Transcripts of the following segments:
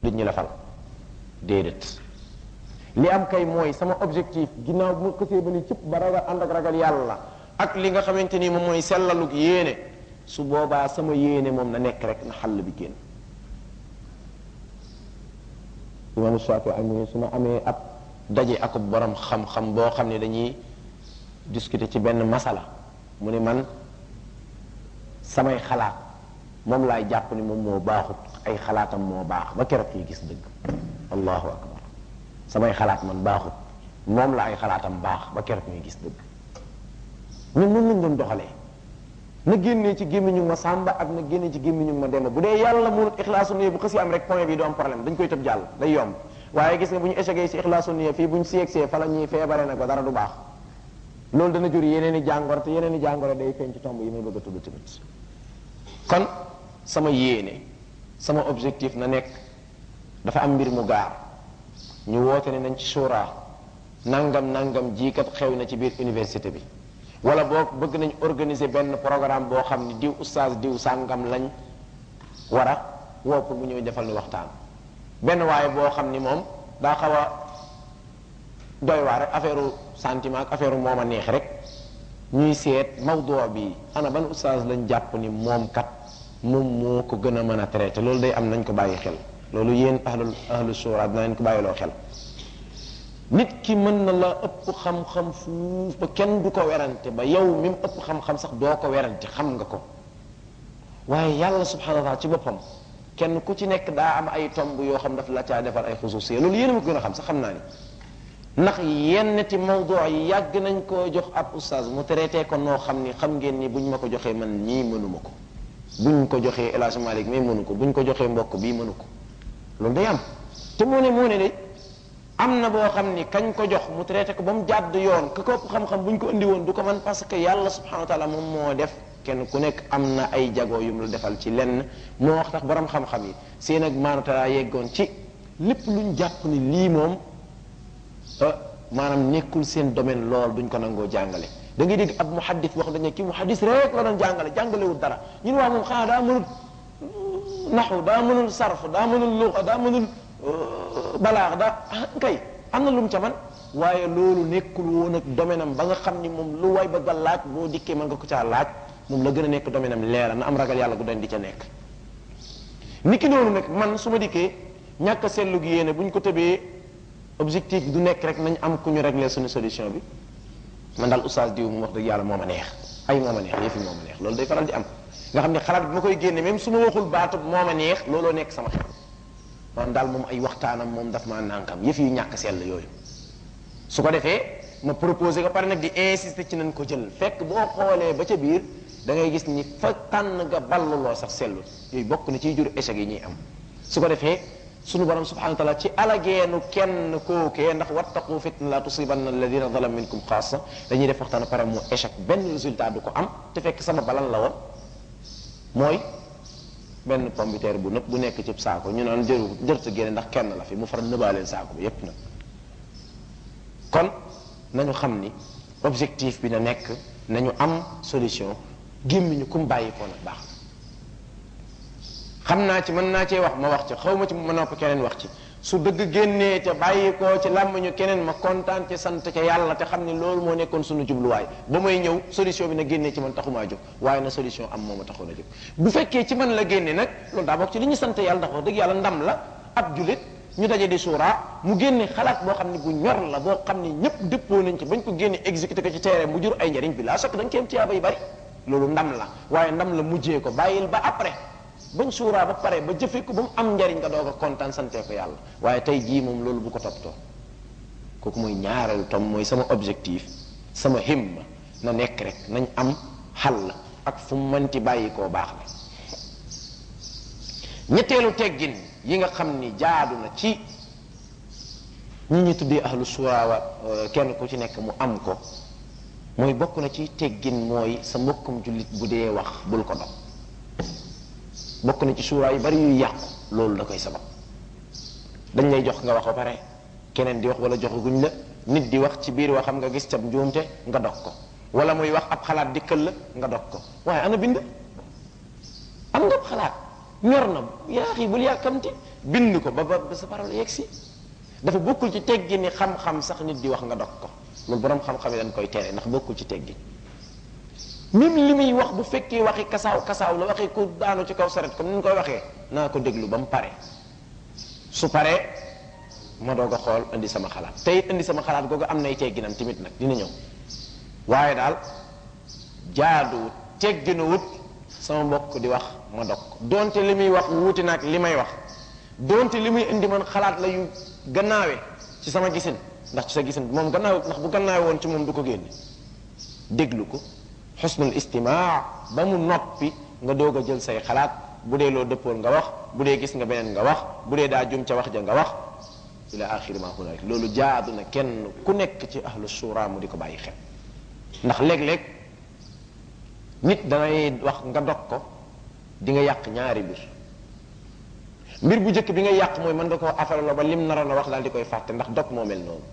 duñ ñu la fal déedéet li am kay mooy sama objectif ginnaaw bu ma xësee ba ni cëpp ba ragal ànd ak ragal yàlla ak li nga xamante ni moom mooy sellalug yéene su boobaa sama yéene moom na nekk rek na xàll bi génn imam Shafi ay mu su ma amee ab daje ak borom xam-xam boo xam ne dañuy discuter ci benn masala mu ne man samay xalaat moom laay jàpp ni moom moo baaxut ay xalaatam moo baax ba keroog yi gis dëgg allahu akbar samay xalaat man baaxut moom la ay xalaatam baax ba keroog ñuy gis dëgg ñun noonu lañ doon doxalee na génnee ci gémmiñu ma sàmba ak na génnee ci gémmiñu ma demba bu dee yàlla mu ixlaasu niya bu xësi am rek point bi du am problème dañ koy tëb jàll day yomb waaye gis nga bu ñu échecgee ci ixlaasu niya fii bu ñu siegsee fa la ñuy feebare nag ba dara du baax loolu dana jur yeneen i jàngoro te yeneen i jàngoro day feeñ ci tomb yi may bëgg a tudd tamit kon sama yéene sama objectif na nekk dafa am mbir mu gaar ñu woote ne nañ ci suuraa nangam nangam jiikat xew na ci biir université bi wala boo bëgg nañ organiser benn programme boo xam ni diw oustaz diw sàngam lañ war a woo pour mu ñëw defal ni waxtaan benn waaye boo xam ni moom daa xaw a doy waar rek affaire sentiment ak affaire moom a neex rek ñuy seet mawduu bi ana ban oustaz lañ jàpp ni moom kat moom moo ko gën a mën a traité loolu day am nañ ko bàyyi xel loolu yéen ahlul ahlu shura dina leen ko bàyyiloo xel nit ki mën na la ëpp xam-xam fuuf ba kenn du ko werante ba yow mi mu ëpp xam-xam sax doo ko werante xam nga ko waaye yàlla subhanahu wa taala ci boppam kenn ku ci nekk daa am ay tomb yoo xam daf la caa defal ay xususiya loolu yéen a ma ko gën a xam sax xam naa ni ndax yenn ti mawdu yi yàgg nañ koo jox ab oustaz mu traité ko noo xam ni xam ngeen ni buñ ma ko joxee man ñii mënuma ko buñ ko joxee El Hadj Malick mais mënu ko buñ ko joxee mbokk bii mënu ko loolu day am te moo ne moo ne de am na boo xam ni kañ ko jox mu traité ko ba mu jàdd yoon ka ko ëpp xam-xam bu ñu ko indi woon du ko man parce que yàlla subhanahu wa taala moom moo def kenn ku nekk am na ay jago yu mu la defal ci lenn moo wax tax borom xam-xam yi seen ak maanutala yeggoon ci lépp luñ jàpp ni lii moom maanaam nekkul seen domaine lool duñ ko nangoo jàngale da ngay dégg ab muhaddis wax dañu kii muhaddis rek la doon jàngale jàngalewul dara ñun waa moom xanaa daa mënul naxu daa mënul sarf daa mënul luqa daa mënul balaax daa kay am na lu mu ca man waaye loolu nekkul woon ak domaine am ba nga xam ni moom lu way bëgg a laaj boo dikkee mën nga ko caa laaj moom la gën a nekk domaine am leera na am ragal yàlla gu den di ca nekk niki noonu nag man su ma dikkee ñàkk a seetlu gi yéene bu ñu ko tëbee objectif du nekk rek nañ am ku ñu régler suñu solution bi man daal oustaz diw mu wax dëgg yàlla moo ma neex ay moo ma neex yëfi moo ma neex loolu day faral di am nga xam ne xalaat bi ma koy génne même su ma waxul baatu moo ma neex looloo nekk sama xel man daal moom ay waxtaanam moom daf maa nànkam yëf yu ñàkk sell yooyu su ko defee ma proposé ko pare nag di insister ci nañ ko jël fekk boo xoolee ba ca biir da ngay gis ni fa tànn nga balluloo sax sellu yooyu bokk na ciy jur échec yi ñuy am su ko defee sunu borom subhanahu wa taala ci alageenu kenn kookee ndax wattaqu fitna la tusibanna alladina zalam minkum xaasa dañuy def waxtaan pare mu échec benn résultat du ko am te fekk sama balan la woon mooy benn pombiteer bu nëpp bu nekk ci saako ñu naan jëru jërta génne ndax kenn la fi mu far nëbaaleen saako bi yépp nag kon nañu xam ni objectif bi na nekk nañu am solution gémmiñu kum bàyyi ko nag baax xam naa ci mën naa cee wax ma wax ci xaw ma ci ma nopp keneen wax ci su dëgg génnee te bàyyi ko ci làmmiñu keneen ma kontaan ci sant ca yàlla te xam ne loolu moo nekkoon suñu jubluwaay ba may ñëw solution bi na génnee ci man taxumaa jóg waaye na solution am moo ma taxoon a jóg bu fekkee ci man la génne nag loolu daa bokk ci li ñu sant yàlla ndax wax dëgg yàlla ndam la ab julit ñu daje di suuraa mu génne xalaat boo xam ne bu ñor la boo xam ne ñëpp dëppoo nañ ci bañ ko génne exécuté ko ci terrain mu jur ay njariñ bi laa sokk da nga ci am tiyaaba yu bari loolu ndam la waaye ndam la mujjee ko bàyyil ba après bañ suuraa ba pare ba jëfee ko ba mu am njariñ nga doog a kontaan santee ko yàlla waaye tey jii moom loolu bu ko toppatoo kooku mooy ñaareelu tom mooy sama objectif sama himma na nekk rek nañ am xal ak fu mu mënti bàyyi koo baax la ñetteelu teggin yi nga xam ni jaadu na ci ñi ñu tuddee ahlu suuraa wa kenn ku ci nekk mu am ko mooy bokk na ci teggin mooy sa mbokkum jullit bu dee wax bul ko dog bokk na ci suuraa yu bari yuy yàqu loolu da koy sabab dañ lay jox nga wax ba pare keneen di wax wala joxaguñ la nit di wax ci biir waxam nga gis cab njuumte nga dog ko wala muy wax ab xalaat dikkal la nga dog ko waaye ana bind am nga ab xalaat ñor na yaa xii bul yàkkamti bind ko ba ba ba sa parole yegg si dafa bokkul ci teggi ni xam-xam sax nit di wax nga dog ko loolu borom xam-xam yi dañ koy tere ndax bokkul ci teggi même li muy wax bu fekkee waxi kasaaw kasaaw la waxee ku daanu ci kaw saret comme ni ñu koy waxee naa ko déglu ba mu pare su paree ma doog a xool indi sama xalaat te it indi sama xalaat googu am nay tegginam tamit nag dina ñëw waaye daal jaaduwut tegginuwut sama mbokk di wax ma dog ko donte li muy wax wuute nag li may wax donte li muy indi man xalaat la yu gannaawe ci sama gisin ndax ci sa gisin moom gannaaw ndax bu gannaawe woon ci moom du ko génne déglu ko xusnul istimaa ba mu noppi nga doog a jël say xalaat bu dee loo dëppool nga wax bu dee gis nga beneen nga wax bu dee daa jum ca wax ja nga wax ila axiri ma hunalik loolu jaadu na kenn ku nekk ci ahlu shura mu di ko bàyyi xel ndax léeg-léeg nit danay wax nga dog ko di nga yàq ñaari mbir mbir bu njëkk bi nga yàq mooy mën nga koo affaire la ba lim naroon a wax daal di koy fàtte ndax dog moo mel noonu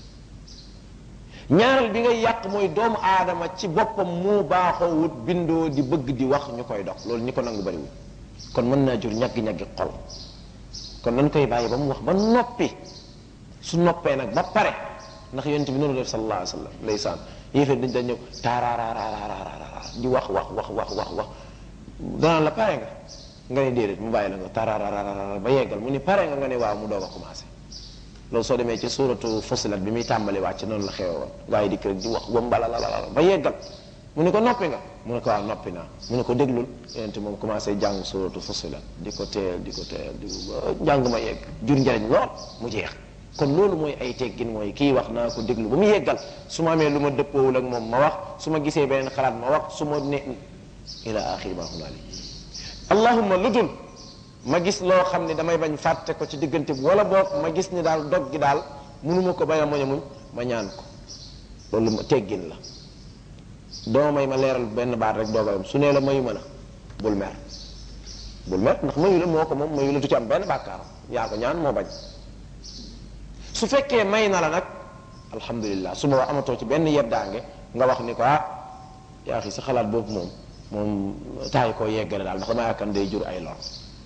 ñaareel bi ngay yàq mooy doomu aadama ci boppam mu baaxoo wut bindoo di bëgg di wax ñu koy dox loolu ñi ko nangu bariwul kon mën naa jur ñaggi-ñaggi xol kon dañ koy bàyyi ba mu wax ba noppi su noppee nag ba pare ndax yonent bi noonu def sallallahu alayhi wa sallam ndeysaan yéefee dañ dañ ñëw taaraaraaraaraaraara di wax wax wax wax wax wax danaan la pare nga nga ne déedéet mu bàyyi la nga taaraaraaraaraara ba yeggal mu ni pare nga nga ne waaw mu doog a commencé loolu soo demee ci suuratu Fussilat bi muy tàmbali wàcc noonu la xewe woon waaye di kër di wax wambala la la ba yeggal mu ne ko noppi nga mu ne ko waaw noppi naa mu ne ko déglul yonent moom commencé jàng suuratu Fussilat di ko teel di ko teel di ko jàng ma yegg jur njariñ lool mu jeex kon loolu mooy ay teggin mooy kii wax naa ko déglu ba mu yeggal su ma amee lu ma dëppoowul ak moom ma wax su ma gisee beneen xalaat ma wax su ma ne ila axiri ma hunaali allahumma lu dul ma gis loo xam ne damay bañ fàtte ko ci diggante bi wala boog ma gis ni daal dog gi daal mënuma ko bañ a moñ a muñ ma ñaan ko loolu ma teggin la doo may ma leeral benn baat rek doogalam su nee la mayu ma la bul mer bul mer ndax mayu la moo ko moom mayu la du ci am benn bàkkaar yaa ko ñaan moo bañ su fekkee may na la nag alhamdulilah su ma wax amatoo ci benn yeddaange nga wax ni ko ah yaa xi sa xalaat boobu moom moom taay koo yeggale daal ndax dama yaakaar day jur ay lor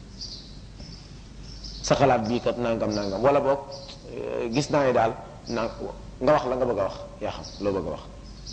sa xalaat bii kat nangam nangam wala boog gis naa ne daal na nga wax la nga bëgg a wax yaa xam loo bëgg a wax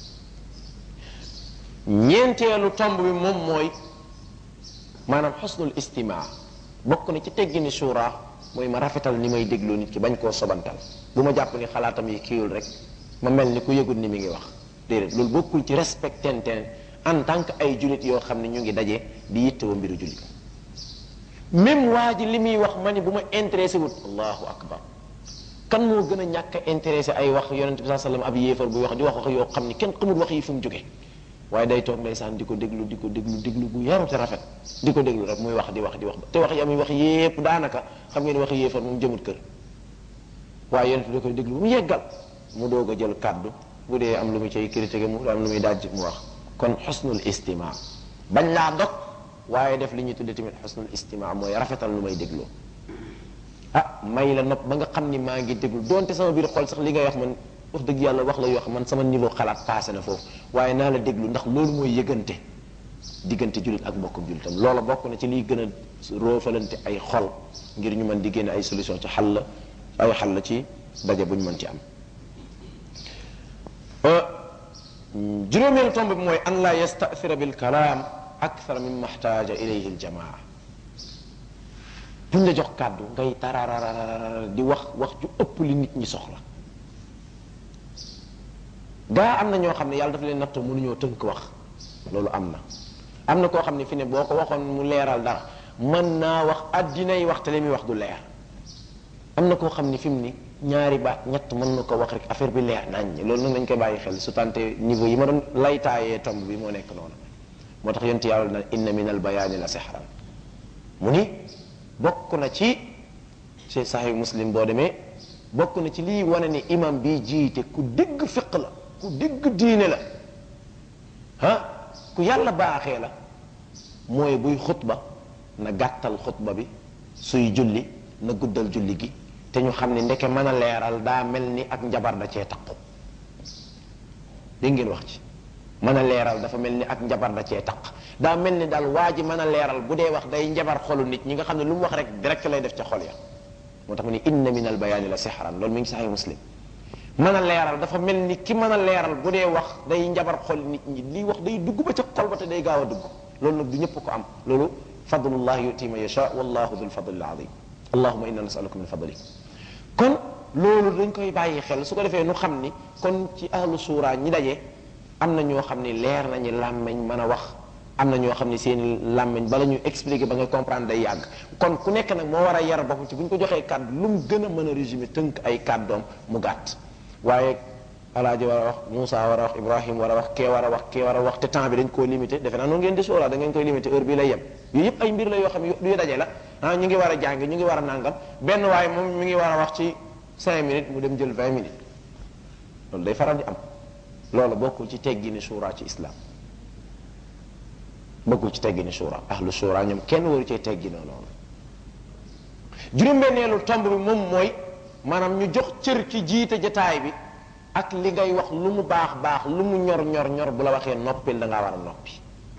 ñeenteelu tomb bi moom mooy maanaam xusnul istimaa bokk na ci teggini suuraa mooy ma rafetal ni may déglu nit ki bañ koo sobantal bu ma jàpp ni xalaatam yi kiiwul rek ma mel ni ku yëgul ni mi ngi wax déedéet loolu bokkul ci respectente en tant que ay jullit yoo xam ne ñu ngi daje di yittewoo mbiru jullit même waa ji li muy wax ma ni bu ma intéressé wut allahu akbar kan moo gën a ñàkk a intéressé ay wax yonente bi saa sallam ab yéefar buy wax di wax wax yoo xam ni kenn xamul wax yi fu mu jóge waaye day toog ndeysaan di ko déglu di ko déglu déglu bu yaru te rafet di ko déglu rek muy wax di wax di wax te wax yi muy wax yépp daanaka xam ngeen wax yéefar moom jëmut kër waaye yonente bi da koy déglu bu mu yeggal mu doog a jël kàddu bu dee am lu muy cay critiqué mu am lu muy dajj mu wax kon xusnul istima bañ laa dog waaye def li ñuy tudde tamit xusnul istima mooy rafetal lu may dégloo ah may la nopp ba nga xam ni maa ngi déglu donte sama biir xol sax li ngay wax man wax dëgg yàlla wax la yoo xam man sama niveau xalaat passé na foofu waaye naa la déglu ndax loolu mooy yëgante diggante jullit ak mbokkum jullitam loola bokk na ci liy gën a roofalante ay xol ngir ñu mën di génne ay solution ci xal ay xal ci daje bu ñu mën ci am juróomeelu tomb bi mooy an la yastathira bil kalaam akthar mimma ihtaja ilayhi al jamaa buñ la jox kàddu ngay tarararara di wax wax ju ëpp li nit ñi soxla gaa am na ñoo xam ne yàlla dafa leen nattoo mënuñoo tënk wax loolu am na am na koo xam ne fi ne boo ko waxoon mu leeral dara mën naa wax addinay wax te li muy wax du leer am na koo xam ne fi mu ni ñaari baat ñett mën na ko wax rek affaire bi leer nañ loolu nag nañ koy bàyyi xel su tante niveau yi ma doon laytaayee tomb bi moo nekk noonu moo tax yonent yàlla na inna min al bayaani la sixran mu ni bokk na ci ci sahih muslim boo demee bokk na ci lii wane ni imam bi jiite ku dégg fiq la ku dégg diine la ah ku yàlla baaxee la mooy buy xutba na gàttal xutba bi suy julli na guddal julli gi te ñu xam ne ndeke mën a leeral daa mel ni ak njabar da cee taqu dégg ngeen wax ci mën a leeral dafa mel ni ak njabar da cee taq daa mel ni daal waa ji mën a leeral bu dee wax day njabar xolu nit ñi nga xam ne lu mu wax rek direct lay def ca xol ya moo tax mu ni inna min al bayaani la sixran loolu mi ngi saxee muslim mën a leeral dafa mel ni ki mën a leeral bu dee wax day njabar xol nit ñi lii wax day dugg ba ca xol ba te day gaaw a dugg loolu nag du ñëpp ko am loolu fadlullah yuti man yasha wallahu dul fadli al azim allahuma inna nasaluka min fadlik kon loolu dañ koy bàyyi xel su ko defee nu xam ni kon ci ahlu suura ñi daje am na ñoo xam ni leer nañu làmmeñ mën a wax am na ñoo xam ni seen làmmeñ bala ñu expliquer ba nga comprendre day yàgg kon ku nekk nag moo war a yar boppam ci bu ñu ko joxee kàddu lu mu gën a mën a résumer tënk ay kàddoom mu gàtt waaye alaaji war a wax Moussa war a wax Ibrahim war a wax kee war a wax kee war a wax te temps bi dañ koo limité defe naa noonu ngeen di sóoraa da ngeen koy limité heure bii lay yem yooyu yëpp ay mbir la yoo xam ne yu daje la ah ñu ngi war a jàng ñu ngi war a nàngam benn waaye moom mi ngi war a wax ci 5 minutes mu dem jël 20 minutes loolu day faral di am loolu bokkul ci teggini suuraa ci islam bokkul ci teggini suuraa ahlu suuraa ñoom kenn waru cee tegginoo noonu juróom-benneelu tomb bi moom mooy maanaam ñu jox cër ci jiite jataay bi ak li ngay wax lu mu baax baax lu mu ñor ñor ñor bu la waxee noppil da ngaa war a noppi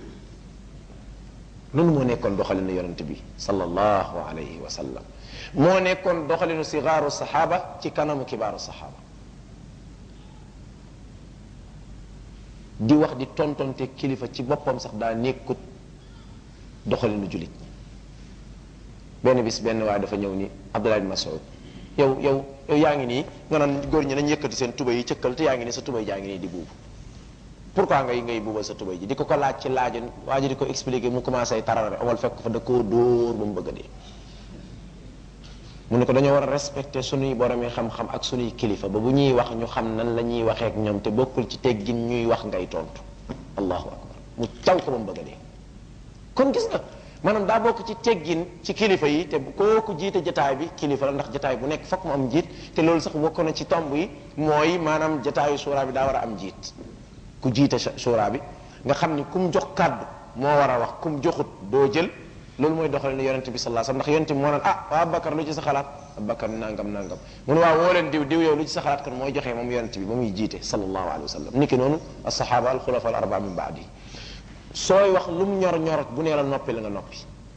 loolu moo nekkoon doxalinu yonent bi sallallahu alayhi wa sallam moo nekkoon doxalinu sigaaru saxaaba ci kanamu kibaaru saxaaba di wax di tontonte kilifa ci boppam sax daa nekkut doxalinu jullit ñi benn bis benn waaye dafa ñëw ni Abdullah bin Mas'ud yow yow yow yaa ngi nii nga naan góor ñi nañ yëkkati seen tubay yi cëkkal te yaa ngi nii sa tubay jaa ngi nii di buubu pourquoi ngay ngay buubal sa tubay ji di ko ko laaj ci laajun waa ji di ko expliquer mu commencé tarare amal fekk fa da koo dóor ba mu bëgg a dee mu ne ko dañoo war a respecter sunuy boromi xam-xam ak sunuy kilifa ba bu ñuy wax ñu xam nan la ñuy waxee ak ñoom te bokkul ci teggin ñuy wax ngay tontu allahu akbar mu caw ko ba mu bëgg a dee kon gis nga maanaam daa bokk ci teggin ci kilifa yi te kooku jiite jataay bi kilifa la ndax jataay bu nekk fokk mu am njiit te loolu sax bokk na ci tomb yi mooy maanaam jataayu suuraa bi daa war a am njiit ku jiite suuraa bi nga xam ni ku mu jox kàddu moo war a wax ku mu joxut doo jël loolu mooy doxalin yonente bi sallallahu alayhi wasallam ndax yonente bi moo naan ah waa Abubakar lu ci sa xalaat Abubakar nangam nangam mu ne waaw woo leen diw diw yow lu ci sa xalaat kan mooy joxee moom yonente bi ba muy jiite sallallahu alayhi wasallam niki noonu as-sahaba al-khulafa al-arba'a min ba'di sooy wax lu mu ñor ñor bu nee la noppi la nga noppi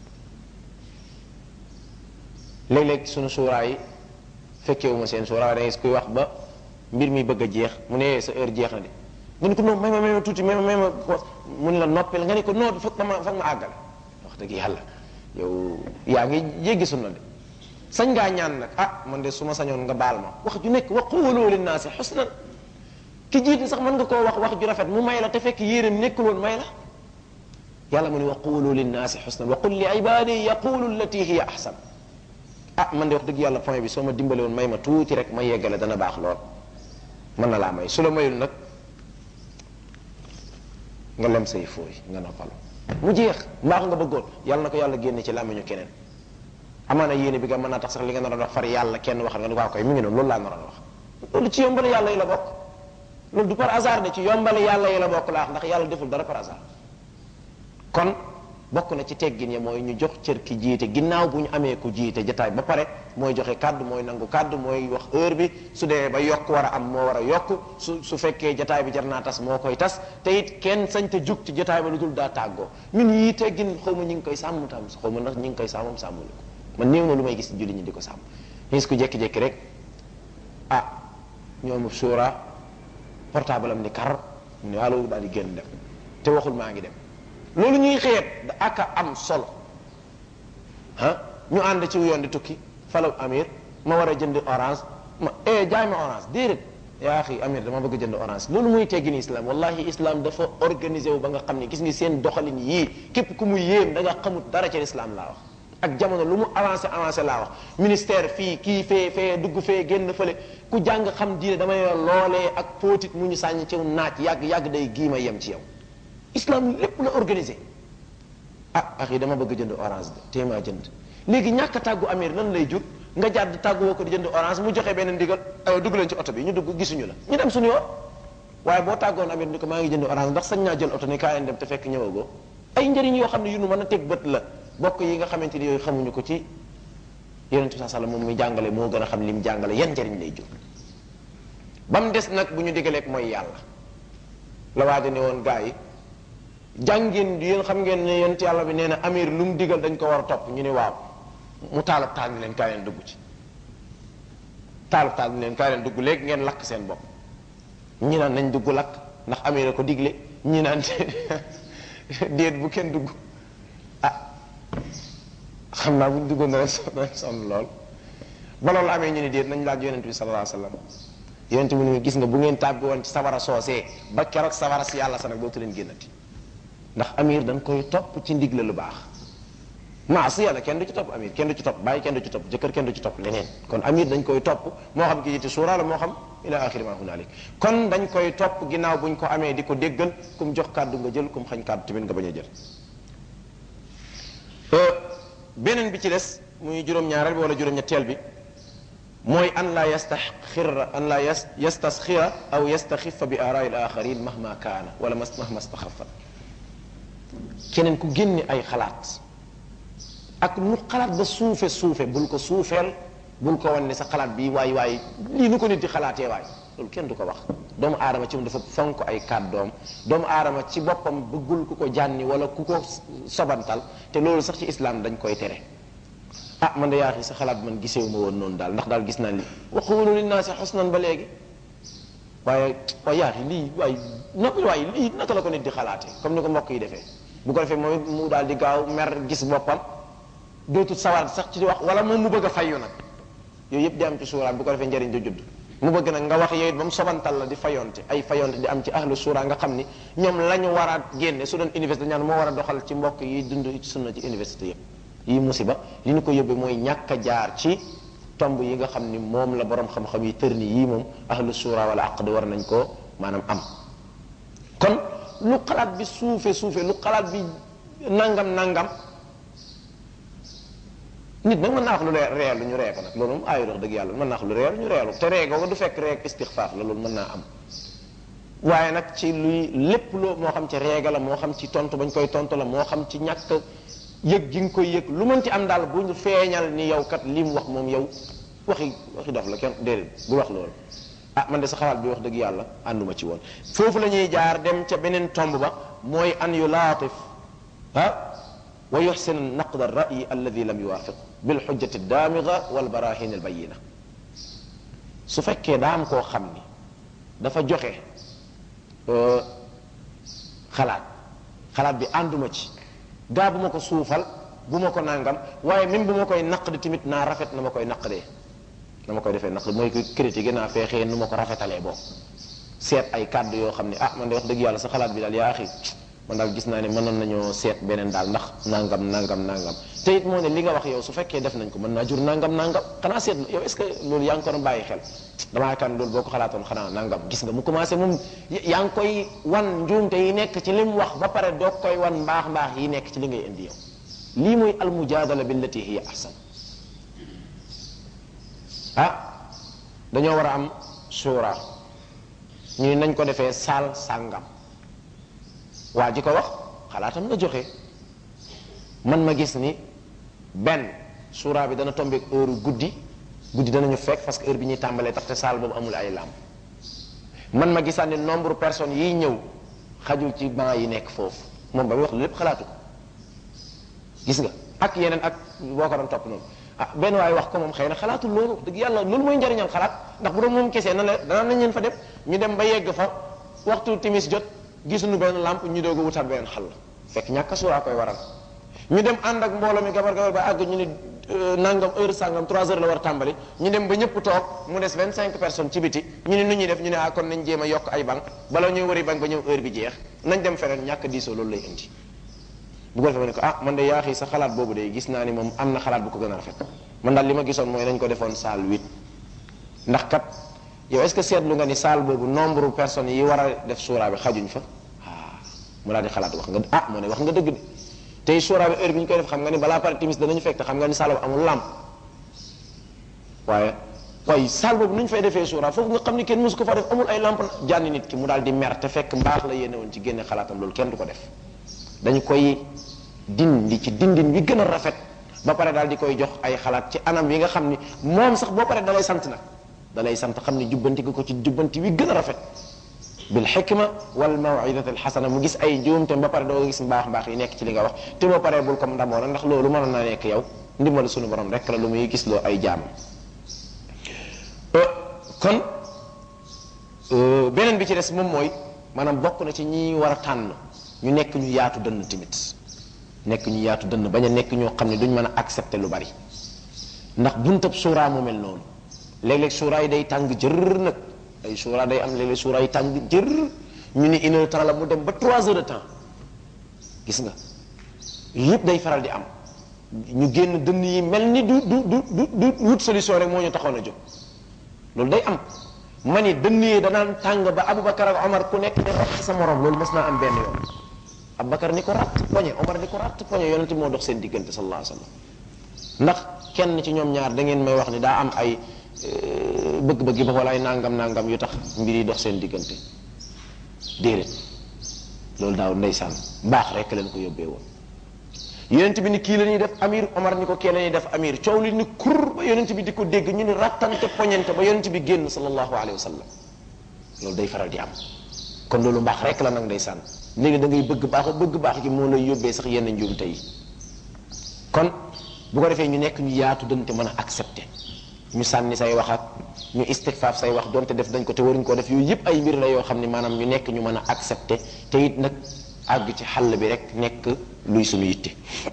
léeg-léeg sunu suuraa yi fekkewuma seen suuraa da ngay kuy wax ba mbir mi bëgg a jeex mu ne sa heure jeex na de nga ni ko non may ma may ma tuuti may ma may ma mu ne la noppi la nga ni ko non foog ma foog ma àggale wax dëgg yàlla yow yaa ngi jéggi sunna de sañ ngaa ñaan nag ah man de su ma sañoon nga baal ma wax ju nekk wa qulu linnaasi xusnan ki jiite sax mën nga koo wax wax ju rafet mu may la te fekk yéeram nekkul woon may la yàlla mu ne wa qulu linnaasi xusnan wa qul li ibadi yaqulu allati hiya ahsan ah man de wax dëgg yàlla point bi soo ma dimbale woon may ma tuuti rek ma yeggale dana baax lool mën na laa may su la mayul nag nga lem say fooy nga noppalu mu jeex mbaax nga bëggoon yàlla na ko yàlla génne ci làmmiñu keneen amaana yéene bi nga mën naa tax sax li nga naroon wax far yàlla kenn waxal nga ni waa koy mi ngi noonu loolu laa naroon wax loolu ci yombale yàlla yi la bokk loolu du par hasard de ci yombale yàlla yi la bokk laa wax ndax yàlla deful dara par hasard kon bokk na ci teggin ya mooy ñu jox cër ki jiite ginnaaw bu ñu amee ku jiite jataay ba pare mooy joxe kàddu mooy nangu kàddu mooy wax heure bi su dee ba yokk war a am moo war a yokk su su fekkee jataay bi jar naa tas moo koy tas te it kenn sañ te jug ci jataay ba lu dul daa tàggoo ñun yii teggin xaw ma ñi ngi koy sàmm tam xaw ma ndax ñi ngi koy sàmmam sàmmuñu ko man néew na lu may gis julli ñi di ko sàmm gis ko jékki-jékki rek ah ñoom suura portable am ni kar mu ne allo daal di génn dem te waxul maa ngi dem loolu ñuy xeet da aka am solo ah ñu ànd ci yoon di tukki falaw amir ma war a jënd orange ma eh jaay ma orange déedéet yaa xi amir dama bëgg jënd orange loolu muy teggini islam wallahi islam dafa organisé wu ba nga xam ne gis ngi seen doxalin yii képp ku mu yéem da nga xamut dara ci islam laa wax ak jamono lu mu avancé avancé laa wax ministère fii kii fee fee dugg fee génn fële ku jàng xam diine damay loolee ak póotit mu ñu sàññ ci naaj yàgg yàgg day giima yem ci yow islam lépp la organisé ah axi dama bëgg jënd orange de téemaa jënd léegi ñàkk a tàggu amir lan lay jur nga jàdd tàggu woo ko di jënd orange mu joxe benn ndigal aywa dugg leen ci oto bi ñu dugg gisuñu la ñu dem suñu yoon waaye boo tàggoon amir ni ko maa ngi jënd orange ndax sañ naa jël oto ni kaa leen dem te fekk ñëwagoo ay njëriñ yoo xam ne yu nu mën a teg bët la bokk yi nga xamante ni yooyu xamuñu ko ci yonent bi sallam moom muy jàngale moo gën a xam li mu jàngale yan njëriñ lay jur ba mu des nag bu ñu digaleeg mooy yàlla la waaja ne woon gaa yi jàngeen yéen xam ngeen ne yonent yàlla bi nee na amir lu mu digal dañ ko war a topp ñu ne waaw mu taalab taal ni leen kaay leen dugg ci taalab taal ni leen kaay leen dugg léegi ngeen lakk seen bopp ñi naan nañ dugg lakk ndax amir a ko digle ñi naan déet bu kenn dugg ah xam naa buñ duggoon rek sonn sonn lool ba loolu amee ñu ne déet nañ laaj yonent bi sallallahu alayhi wasallam yonent bi ne gis nga bu ngeen tàbbi woon ci sawara soosee ba keroog sawara si yàlla sa nag dootu leen génnati ndax amir dañ koy topp ci ndigle lu baax maa si yàlla kenn du ci topp amir kenn du ci topp bàyyi kenn du ci topp jëkkër kenn du ci topp leneen kon amir dañ koy topp moo xam ki yiti suura la moo xam ila axiri ma hunalik kon dañ koy topp ginnaaw buñ ko amee di ko déggal kum jox kàddu nga jël kum xañ kàddu tamit nga bañ a jël beneen bi ci des muy juróom-ñaareel bi wala juróom-ñetteel bi mooy an la yastaxira an la yastasxira aw yastaxifa bi aaraai al axarin mahma kaana wala mahma staxafa keneen ku génne ay xalaat ak nu xalaat ba suufe suufe bul ko suufeel bul ko wan ne sa xalaat bi waay waay lii nu ko nit di xalaatee waay loolu kenn du ko wax doomu aadama ci moom dafa fonk ay kàddoom doomu aadama ci boppam bëggul ku ko jànni wala ku ko sobantal te loolu sax ci islam dañ koy tere ah man de yaa sa xalaat man gisewu ma woon noonu daal ndax daal gis naa li waxulu linnaasi xusnan ba léegi waaye waaye yaa lii waay naka waay lii naka la ko nit di xalaatee comme ni ko mbokk yi defee bu ko defee moom mu daal di gaaw mer gis boppam dootul sawar sax ci di wax wala moom mu bëgg a fayu nag yooyu yëpp di am ci suuraam bu ko defee njëriñ du judd mu bëgg nag nga wax yooyu ba mu sobantal la di fayonte ay fayonte di am ci ahlu suura nga xam ni ñoom la ñu war a génne su doon université ñaan moo war a doxal ci mbokk yi dund ci sunna ci université yëpp yi musiba li ñu ko yóbbee mooy ñàkk a jaar ci tomb yi nga xam ni moom la borom xam-xam yi tër ni yii moom ahlu suura wala aqd war nañ koo maanaam am kon lu xalaat bi suufe suufe lu xalaat bi nangam nangam nit nag mën naa wax lu reelu ñu ree ko nag loolu moom aayu dox dëgg yàlla mën naa wax lu reelu ñu reelu te ree googu du fekk reeg istixfaaf la loolu mën naa am waaye nag ci luy lépp loo moo xam ci reega la moo xam ci tontu bañ koy tontu la moo xam ci ñàkk yëg gi nga koy yëg lu mënti am daal bu ñu feeñal ni yow kat li mu wax moom yow waxi waxi dof la kenn déedéet bu wax loolu ah man de sa xalaat bi wax dëgg yàlla ànduma ci woon foofu la ñuy jaar dem ca beneen tomb ba mooy an yu laatif ah wa yuxsin naqd alrayi alladi lam yuwaafiq bilxujjati daamiga walbarahin albayina su fekkee daa am koo xam ni dafa joxe xalaat xalaat bi ànduma ci gaa bu ma ko suufal bu ma ko nangam waaye même bu ma koy naqdi tamit naa rafet na ma koy naqdee na ma koy defee naqdi mooy ko critiquer naa feexee nu ma ko rafetalee boobu seet ay kàddu yoo xam ne ah man de wax dëgg yàlla sa xalaat bi daal yaa axi man daal gis naa ne mënoon nañoo seet beneen daal ndax nangam nangam nangam te it moo ne li nga wax yow su fekkee def nañ ko mën naa jur nangam nangam xanaa seet yow est ce que loolu yaa ngi ko doon bàyyi xel damaa yaakaar ne loolu boo ko xalaatoon xanaa nangam gis nga mu commencé moom yaa ngi koy wan njuumte yi nekk ci li mu wax ba pare doo koy wan mbaax mbaax yi nekk ci li ngay indi yow lii mooy almujaadala billati hiya ahsan ah dañoo war a am suura ñu nañ ko defee saal sàngam waa ji ko wax xalaatam la joxe man ma gis ni benn suura bi dana tombeek heure guddi guddi danañu fekk parce que heure bi ñuy tàmbalee tax te saal boobu amul ay làmp man ma gisaat ni nombre personnes yiy ñëw xajul ci banc yi nekk foofu moom ba muy wax lépp xalaatu ko gis nga ak yeneen ak boo ko doon topp noonu ah benn waay wax ko moom xëy na xalaatul loolu dëgg yàlla loolu mooy njariñal xalaat ndax bu doon moom kesee na la danaa nañ leen fa dem ñu dem ba yegg fa waxtu timis jot gisuñu benn lamp ñu doog a wutaat beneen xal fekk ñàkk a suuraa koy waral ñu dem ànd ak mbooloo mi gabar gabar ba àgg ñu ne nangam heure sangam 3 heures la war a tàmbali ñu dem ba ñëpp toog mu des 25 personnes ci biti ñu ne nu ñuy def ñu ne ah kon nañ jéem a yokk ay banc bala ñuy wari banc ba ñëw heure bi jeex nañ dem feneen ñàkk diisoo loolu lay indi bu ko defee ma ne ko ah man de yaa xii sa xalaat boobu de gis naa ni moom am na xalaat bu ko gën a rafet man daal li ma gisoon mooy nañ ko defoon salle 8 ndax kat yow est ce que seetlu nga ni salle boobu nombre personnes yi war a def suuraa bi xajuñ fa ah mu daal di xalaat wax nga ah moo ne wax nga dëgg de tey suuraa bi heure bi ñu koy def xam nga ni balaa pare timis danañu fekk te xam nga ni salle boobu amul lamp waaye waaye salle boobu nu ñu fay defee suuraa foofu nga xam ni kenn mosu ko fa def amul ay lamp jànni nit ki mu daal di mer te fekk mbaax la yéene woon ci génne xalaatam loolu kenn du ko def dañu koy dindi ci dindin wi gën a rafet ba pare daal di koy jox ay xalaat ci anam yi nga xam ni moom sax boo pare dalay sant nag dalay sant xam ni jubbanti nga ko ci jubbanti wi gën a rafet bil xikma wal mawidati al xasana mu gis ay njuumte ba pare doo gis mbaax mbaax yi nekk ci li nga wax te boo paree bul ko ndamoo nag ndax loolu mënoon naa nekk yow ndimbal sunu borom rek la lu muy gis loo ay jaam kon beneen bi ci des moom mooy maanaam bokk na ci ñi war a tànn ñu nekk ñu yaatu dënn tamit nekk ñu yaatu dënn bañ a nekk ñoo xam ne duñ mën a accepter lu bari ndax buntab suuraa mu mel noonu léeg-léeg suuraa yi day tàng jër nag ay suuraa day am léeg-léeg suuraa yi tàng jër ñu ni une heure temps la mu dem ba trois heures de temps gis nga yëpp day faral di am ñu génn dënn yi mel ni du du du du du wut solution rek moo ñu taxoon a jóg loolu day am ma ni dënn yi danaan tàng ba Aboubacar ak Omar ku nekk ne ratt sa morom loolu mas naa am benn yoon Aboubacar ni ko ratt poñe Omar ni ko ratt poñe yonent moo dox seen diggante sallallahu alayhi wa sallam ndax kenn ci ñoom ñaar da ngeen may wax ni daa am ay bëgg-bëgg ba wala ay nangam nangam yu tax mbir yi dox seen diggante déedéet loolu daaw ndeysaan mbaax rek leen ko yóbbee woon yonent bi ni kii la ñuy def amir Omar ni ko kii la ñuy def amir coow li ni kur ba yonent bi di ko dégg ñu ni rattante poñente ba yonent bi génn sallallahu alayhi wa sallam loolu day faral di am kon loolu mbaax rek la nag ndeysaan léegi da ngay bëgg baax bëgg baax gi moo lay yóbbee sax yenn njuumte yi kon bu ko defee ñu nekk ñu yaatu dante mën a accepter ñu sànni say wax ak ñu istigfaaf say wax donte def dañ ko te waruñ koo def yooyu yëpp ay mbir la yoo xam ne maanaam ñu nekk ñu mën a accepter te it nag àgg ci xàll bi rek nekk luy suñu yitte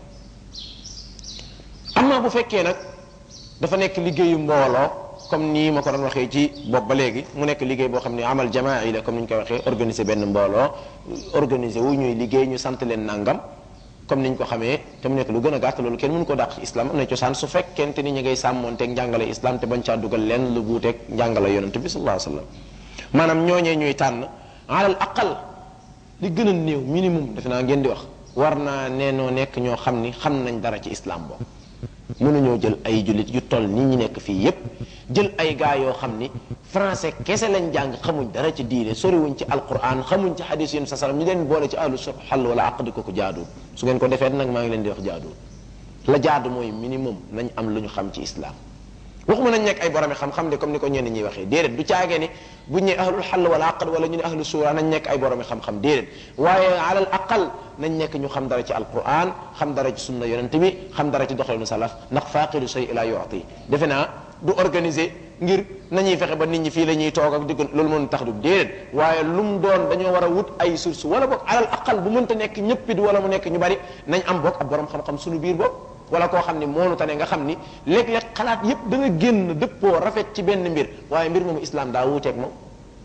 amma bu fekkee nag dafa nekk liggéeyu mbooloo comme nii ma ko doon waxee ci bopp ba léegi mu nekk liggéey boo xam ne amal jamaa yi la comme ni ñu koy waxee organiser benn mbooloo organiser wu ñuy liggéey ñu sant leen nangam comme niñ ko xamee te mu nekk lu gën a gàtt loolu kenn mënu ko dàq ci islam am na cosaan su fekkente ni ñu ngay sàmmoonteeg njàngale islam te bañ caa dugal leen lu buuteeg njàngale yonent bi sallallahu alayhi wasallam maanaam ñooñee ñuy tànn alal aqal li gën a néew minimum defe naa ngeen di wax war naa neenoo nekk ñoo xam ni xam nañ dara ci islam boobu mënuñoo jël ay jullit yu toll nii ñu nekk fii yépp jël ay gaa yoo xam ni français kese lañ jàng xamuñ dara ci diine soriwuñ ci alquran xamuñ ci hadis yun sa salam ñu leen boole ci ahlu xall wala aqdi ko ko jaaduwul su ngeen ko defee nag maa ngi leen di wax jaaduwul la jaadu mooy minimum nañ am lu ñu xam ci islam waxuma nañ nekk ay boromi xam-xam de comme ni ko ñenn ñi waxee déedéet du caagee ni buñ ne ahlul xall wala aqd wala ñu ne ahlu suura nañ nekk ay boromi xam-xam déedéet waaye alal aqal nañ nekk ñu xam dara ci alquran xam dara ci sunna yonent bi xam dara ci doxalinu salaf ndax faaqidu shay ila yu'ti defe naa du organiser ngir nañuy fexe ba nit ñi fii la ñuy toog ak digg loolu mën tax du déedéet waaye lu mu doon dañoo war a wut ay source wala boog alal aqal bu mënta nekk ñëppit wala mu nekk ñu bari nañ am boog ab borom xam-xam suñu biir boog wala koo xam ni moonu tane nga xam ni léeg-léeg xalaat yépp da nga génn dëppoo rafet ci benn mbir waaye mbir moomu islam daa wuuteeg moom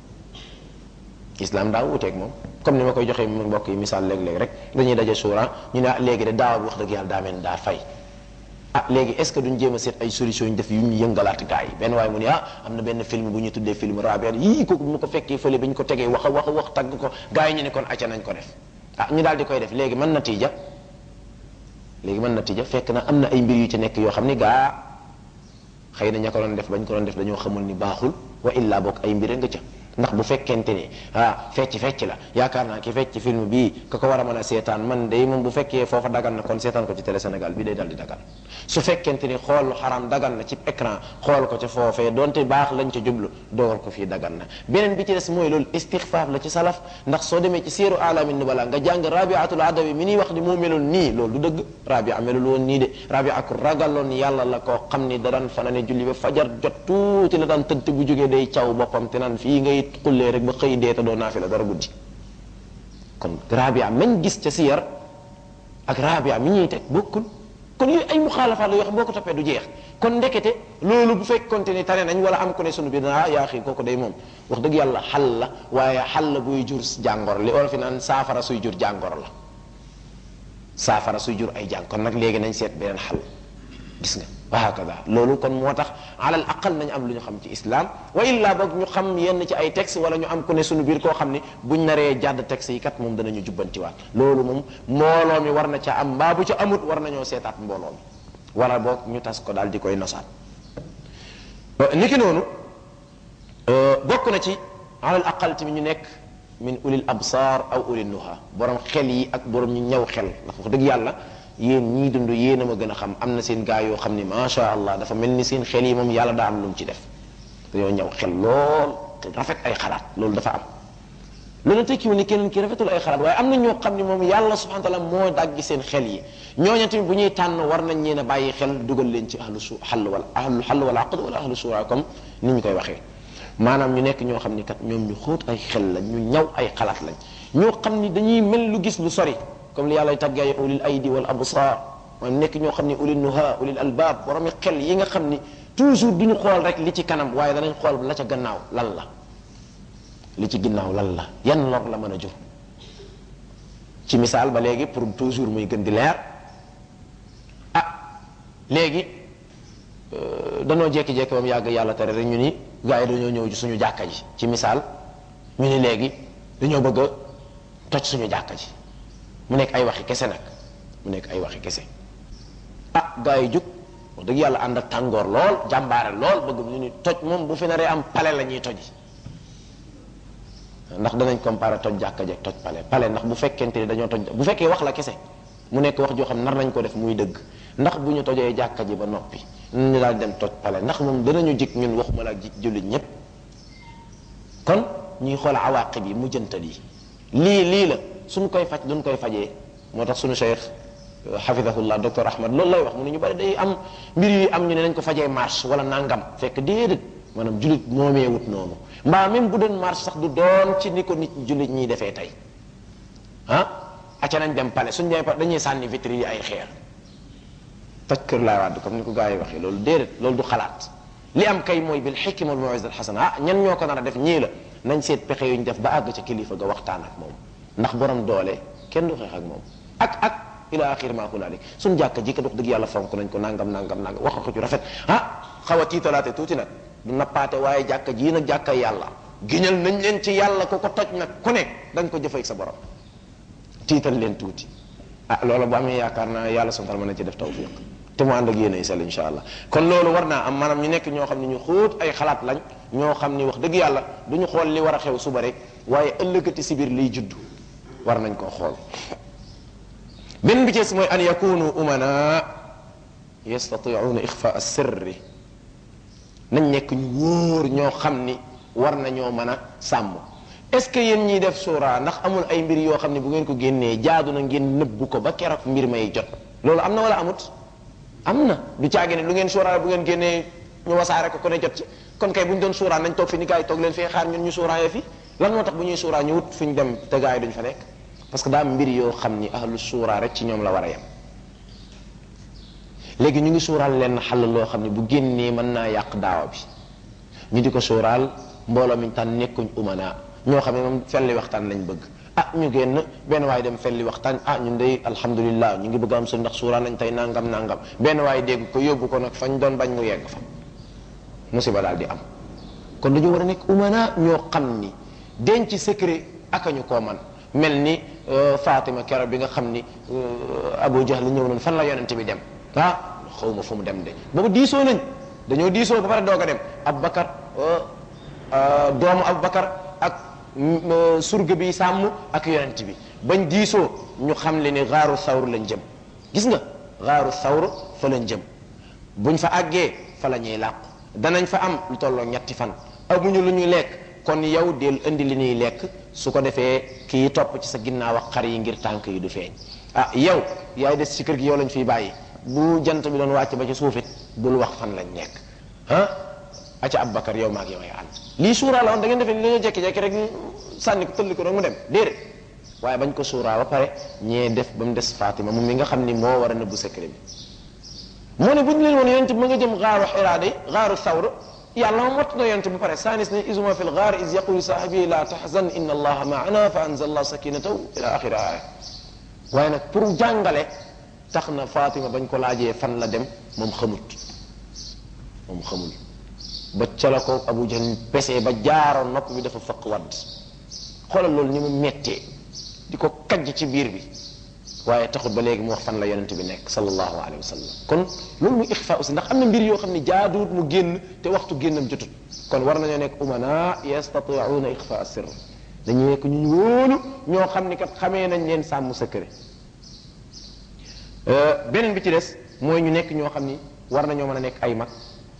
islam daa wuuteeg moom comme ni ma koy joxee mu mbokk yi misaal léeg-léeg rek dañuy daje suura ñu ne léegi de daaw wax dëgg yàlla daa mel daa fay ah léegi est ce que duñ jéem a seet ay solution yu ñu def yu ñu yëngalaat gars yi benn waaye mu ne ah am na benn film bu ñu tuddee film rabia yii kooku bu ma ko fekkee fële bi ñu ko tegee wax a wax a wax tagg ko gars yi ñu ne kon acca nañ ko def ah ñu daal di koy def léegi mën na tiija léegi mën na tija fekk na am na ay mbir yu ci nekk yoo xam ni gaa xëy na ña ko doon def bañ ko doon def dañoo xamul ni baaxul wa illa bokk ay mbir nga ca ndax bu fekkente ni ah fecc fecc la yaakaar naa ki fecc film bii ka ko war a mën a seetaan man day moom bu fekkee foofa dagan na kon seetaan ko ci télé Sénégal bi day dal di dagan su fekkente ni xool xaram dagan na ci écran xool ko ca foofee donte baax lañ ca jublu dogal ko fii dagan na beneen bi ci des mooy loolu istixfaaf la ci salaf ndax soo demee ci siiru alamin nubala nga jàng rabiatul adawi mi niy wax ni moo meloon nii loolu du dëgg rabia melul woon nii de rabia ku ragaloon yàlla la koo xam ni da daan fanane julli ba fajar jot tuuti la daan tëdd bu jógee day caw boppam te naan fii ngay xullee rek ba xëy dee te doo naafi la dara guddi kon rabia mañ gis ca siyar ak rabia mi ñuy teg bokkul kon yooyu ay muxaalafaat la yoo xam boo ko toppee du jeex kon ndekete loolu bu fekkonte ni tane nañ wala am ko ne sunu biir ah yaa xii kooku day moom wax dëgg yàlla xal la waaye xal la buy jur jàngoro li olof yi naan saafara suy jur jàngoro la saafara suy jur ay jàng kon nag léegi nañ seet beneen xal gis nga wa hakada loolu kon moo tax alal aqal nañu am lu ñu xam ci islam wa illa boog ñu xam yenn ci ay texte wala ñu am ku ne sunu biir koo xam ni buñ naree jàdd texte yi kat moom danañu jubbantiwaat loolu moom mbooloo mi war na ca am mbaa bu ca amut war nañoo seetaat mbooloo mi wala boog ñu tas ko daal di koy nosaat niki noonu bokk na ci alal aqal tamit ñu nekk min ulil absar aw ulil nuha borom xel yi ak borom ñu ñëw xel ndax wax dëgg yàlla yéen ñii dund yéen a ma gën a xam am na seen gaa yoo xam ni macha allah dafa mel ni seen xel yi moom yàlla daa am lu mu ci def dañoo ñëw xel lool te rafet ay xalaat loolu dafa am loolu tekkiwul ni keneen ki rafetul ay xalaat waaye am na ñoo xam ne moom yàlla subhanahu wa taala moo daggi seen xel yi ñooñu tamit bu ñuy tànn war nañ leen a bàyyi xel dugal leen ci ahlu su xall wala ahlu xall wala aqd wala ahlu suura comme ni ñu koy waxee maanaam ñu nekk ñoo xam ni kat ñoom ñu xóot ay xel lañ ñu ñaw ay xalaat lañ ñoo xam ni dañuy mel lu gis lu sori comme li yàlla tàggee ulil aydi wal absar maanaam nekk ñoo xam ni ulil nuha ulil albab boromi xel yi nga xam ni toujours duñu xool rek li ci kanam waaye danañ xool la ca gannaaw lan la li ci ginnaaw lan la yan lor la mën a jur ci misaal ba léegi pour toujours muy gën di leer ah léegi danoo jékki-jékki ba mu yàgg yàlla tere rek ñu ni gars yi dañoo ñëw ci suñu jàkka ji ci misaal ñu ni léegi dañoo bëgg a toj suñu jàkka ji mu nekk ay waxi kese nag mu nekk ay waxi kese ah gars yi jug wax dëgg yàlla ànd ak tàngoor lool jàmbaare lool bëgg ñu ni toj moom bu fi naree am pale la ñuy toji ndax danañ comparer toj jàkka jeeg toj pale pale ndax bu fekkente ni dañoo toj bu fekkee wax la kese mu nekk wax joo xam nar nañ ko def muy dëgg ndax bu ñu tojee jàkka ji ba noppi ñu daal dem toj pale ndax moom danañu jik ñun waxuma la jik jullit ñépp kon ñuy xool awaqib yi mujjantal yi lii lii la suñ koy faj duñ koy fajee moo tax suñu cheikh xafidahullah docteur ahmad loolu lay wax mu ne ñu bari day am mbir yu am ñu ne nañ ko fajee marche wala nangam fekk déedéet maanaam jullit moomee wut noonu mbaa même bu doon marche sax du doon ci ni ko nit jullit ñiy defee tey ah acca nañ dem pale suñ demee pale dañuy sànni vitre yi ay xeer toj kër laay wàdd comme ni ko gars yi waxee loolu déedéet loolu du xalaat li am kay mooy bil xikma wal mawisa al xasana ah ñan ñoo ko nar a def ñii la nañ seet pexe yu ñu def ba àgg ca kilifa ga waxtaan ak moom ndax borom doole kenn du xeex ak moom ak ak ila axir ma hunalik suñ jàkka ji ka dox dëgg yàlla fonk nañ ko nangam nangam nangam wax ko ci rafet ah xaw a tiitalaate tuuti nag du nappaate waaye jàkka jii nag jàkka yàlla giñal nañ leen ci yàlla ku ko toj nag ku ne dañ ko jëfee ak sa borom tiital leen tuuti ah loolu bu amee yaakaar naa yàlla sontal mën na ci def tawfiq te mu ànd ak yéen ay sell insha allah kon loolu war naa am maanaam ñu nekk ñoo xam ne ñu xóot ay xalaat lañ ñoo xam ni wax dëgg yàlla du ñu xool li war a xew suba rek waaye ëllëgati si biir liy judd war nañ koo xool benn bi ci mooy an yakunu umana yastatiuuna ixfa sirri nañ nekk ñu wóor ñoo xam ni war nañoo mën a sàmm est ce que yéen ñiy def suura ndax amul ay mbir yoo xam ne bu ngeen ko génnee jaadu na ngeen nëbbu ko ba keroog mbir may jot loolu am na wala amut am na du caagi ne lu ngeen suura bu ngeen génnee ñu wasaare ko ku ne jot ci kon kay bu ñu doon suura nañ toog fi ni gars yi toog leen fee xaar ñun ñu suuraayee fi lan moo tax bu ñuy suura ñu wut fu ñu dem te gars yi duñ fa nekk parce que daa am mbir yoo xam ni ahlu suura rek ci ñoom la war a yem léegi ñu ngi suuraal leen xàll loo xam ne bu génnee mën naa yàq daawa bi ñu di ko suuraal mbooloo mi tànn nekkuñ umana ñoo xam ne moom felli waxtaan lañ bëgg ah ñu génn benn waaye dem felli waxtaan ah ñun day alhamdulillah ñu ngi bëgg am su ndax suuraal nañ tey nangam nangam benn waaye dégg ko yóbbu ko nag fañ doon bañ mu yegg fa musiba daal di am kon dañu war a nekk umana ñoo xam ni denc secret aka ñu koo man mel ni Fatima keroog bi nga xam ni Abu Jahl ñëw nañ fan la yonente bi dem ah xaw ma fu mu dem de boobu diisoo nañ dañoo diisoo ba pare doog a dem Abubakar doomu Abubakar ak surga bi sàmm ak yonent bi bañ diisoo ñu xam le ni xaaru sawr lañ jëm gis nga xaaru sawr fa lañ jëm buñ fa àggee fa la ñuy làqu danañ fa am lu tolloo ñetti fan amuñu lu ñuy lekk kon yow del indi li ñuy lekk su ko defee kii topp ci sa ginnaaw ak xar yi ngir tànk yi du feeñ ah yow yaay des ci kër gi yow lañ fiy bàyyi bu jant bi doon wàcc ba ci suufit bul wax fan lañ nekk ah aca Abubakar yow maag yow ay ànd lii suuraa la woon da ngeen defee ni dañoo jekki-jekki rek sànni ko tëlli ko rek mu dem déedéet waaye bañ ko suuraa ba pare ñee def ba mu des Fatima moom mi nga xam ni moo war a nëbbu secret bi moo ne bu ñu leen woon yonent bi ma nga jëm xaaru xiraa day xaaru sawr yàlla moom wattu na yonent ba pare saanis ne isuma fi lgaar is yaqulu saahibi la tahzan inna allaha maana fa anzal allah sakinatahu ila axiri aya waaye nag pour jàngale tax na Fatima bañ ko laajee fan la dem moom xamut moom xamul ba ca la ko Abu Jahl pesee ba jaaroon nopp bi dafa fëq wadd xoolal loolu ni mu mettee di ko kajj ci biir bi waaye taxut ba léegi mu wax fan la yonent bi nekk sallallahu alayhi wa sallam kon loolu muy ixfa aussi ndax am na mbir yoo xam ne jaaduwut mu génn te waxtu génnam jotut kon war nañoo nekk umana yastatiuuna ixfa sirr dañu nekk ñu wóolu ñoo xam ni kat xamee nañ leen sàmm secret beneen bi ci des mooy ñu nekk ñoo xam ni war nañoo mën a nekk ay mag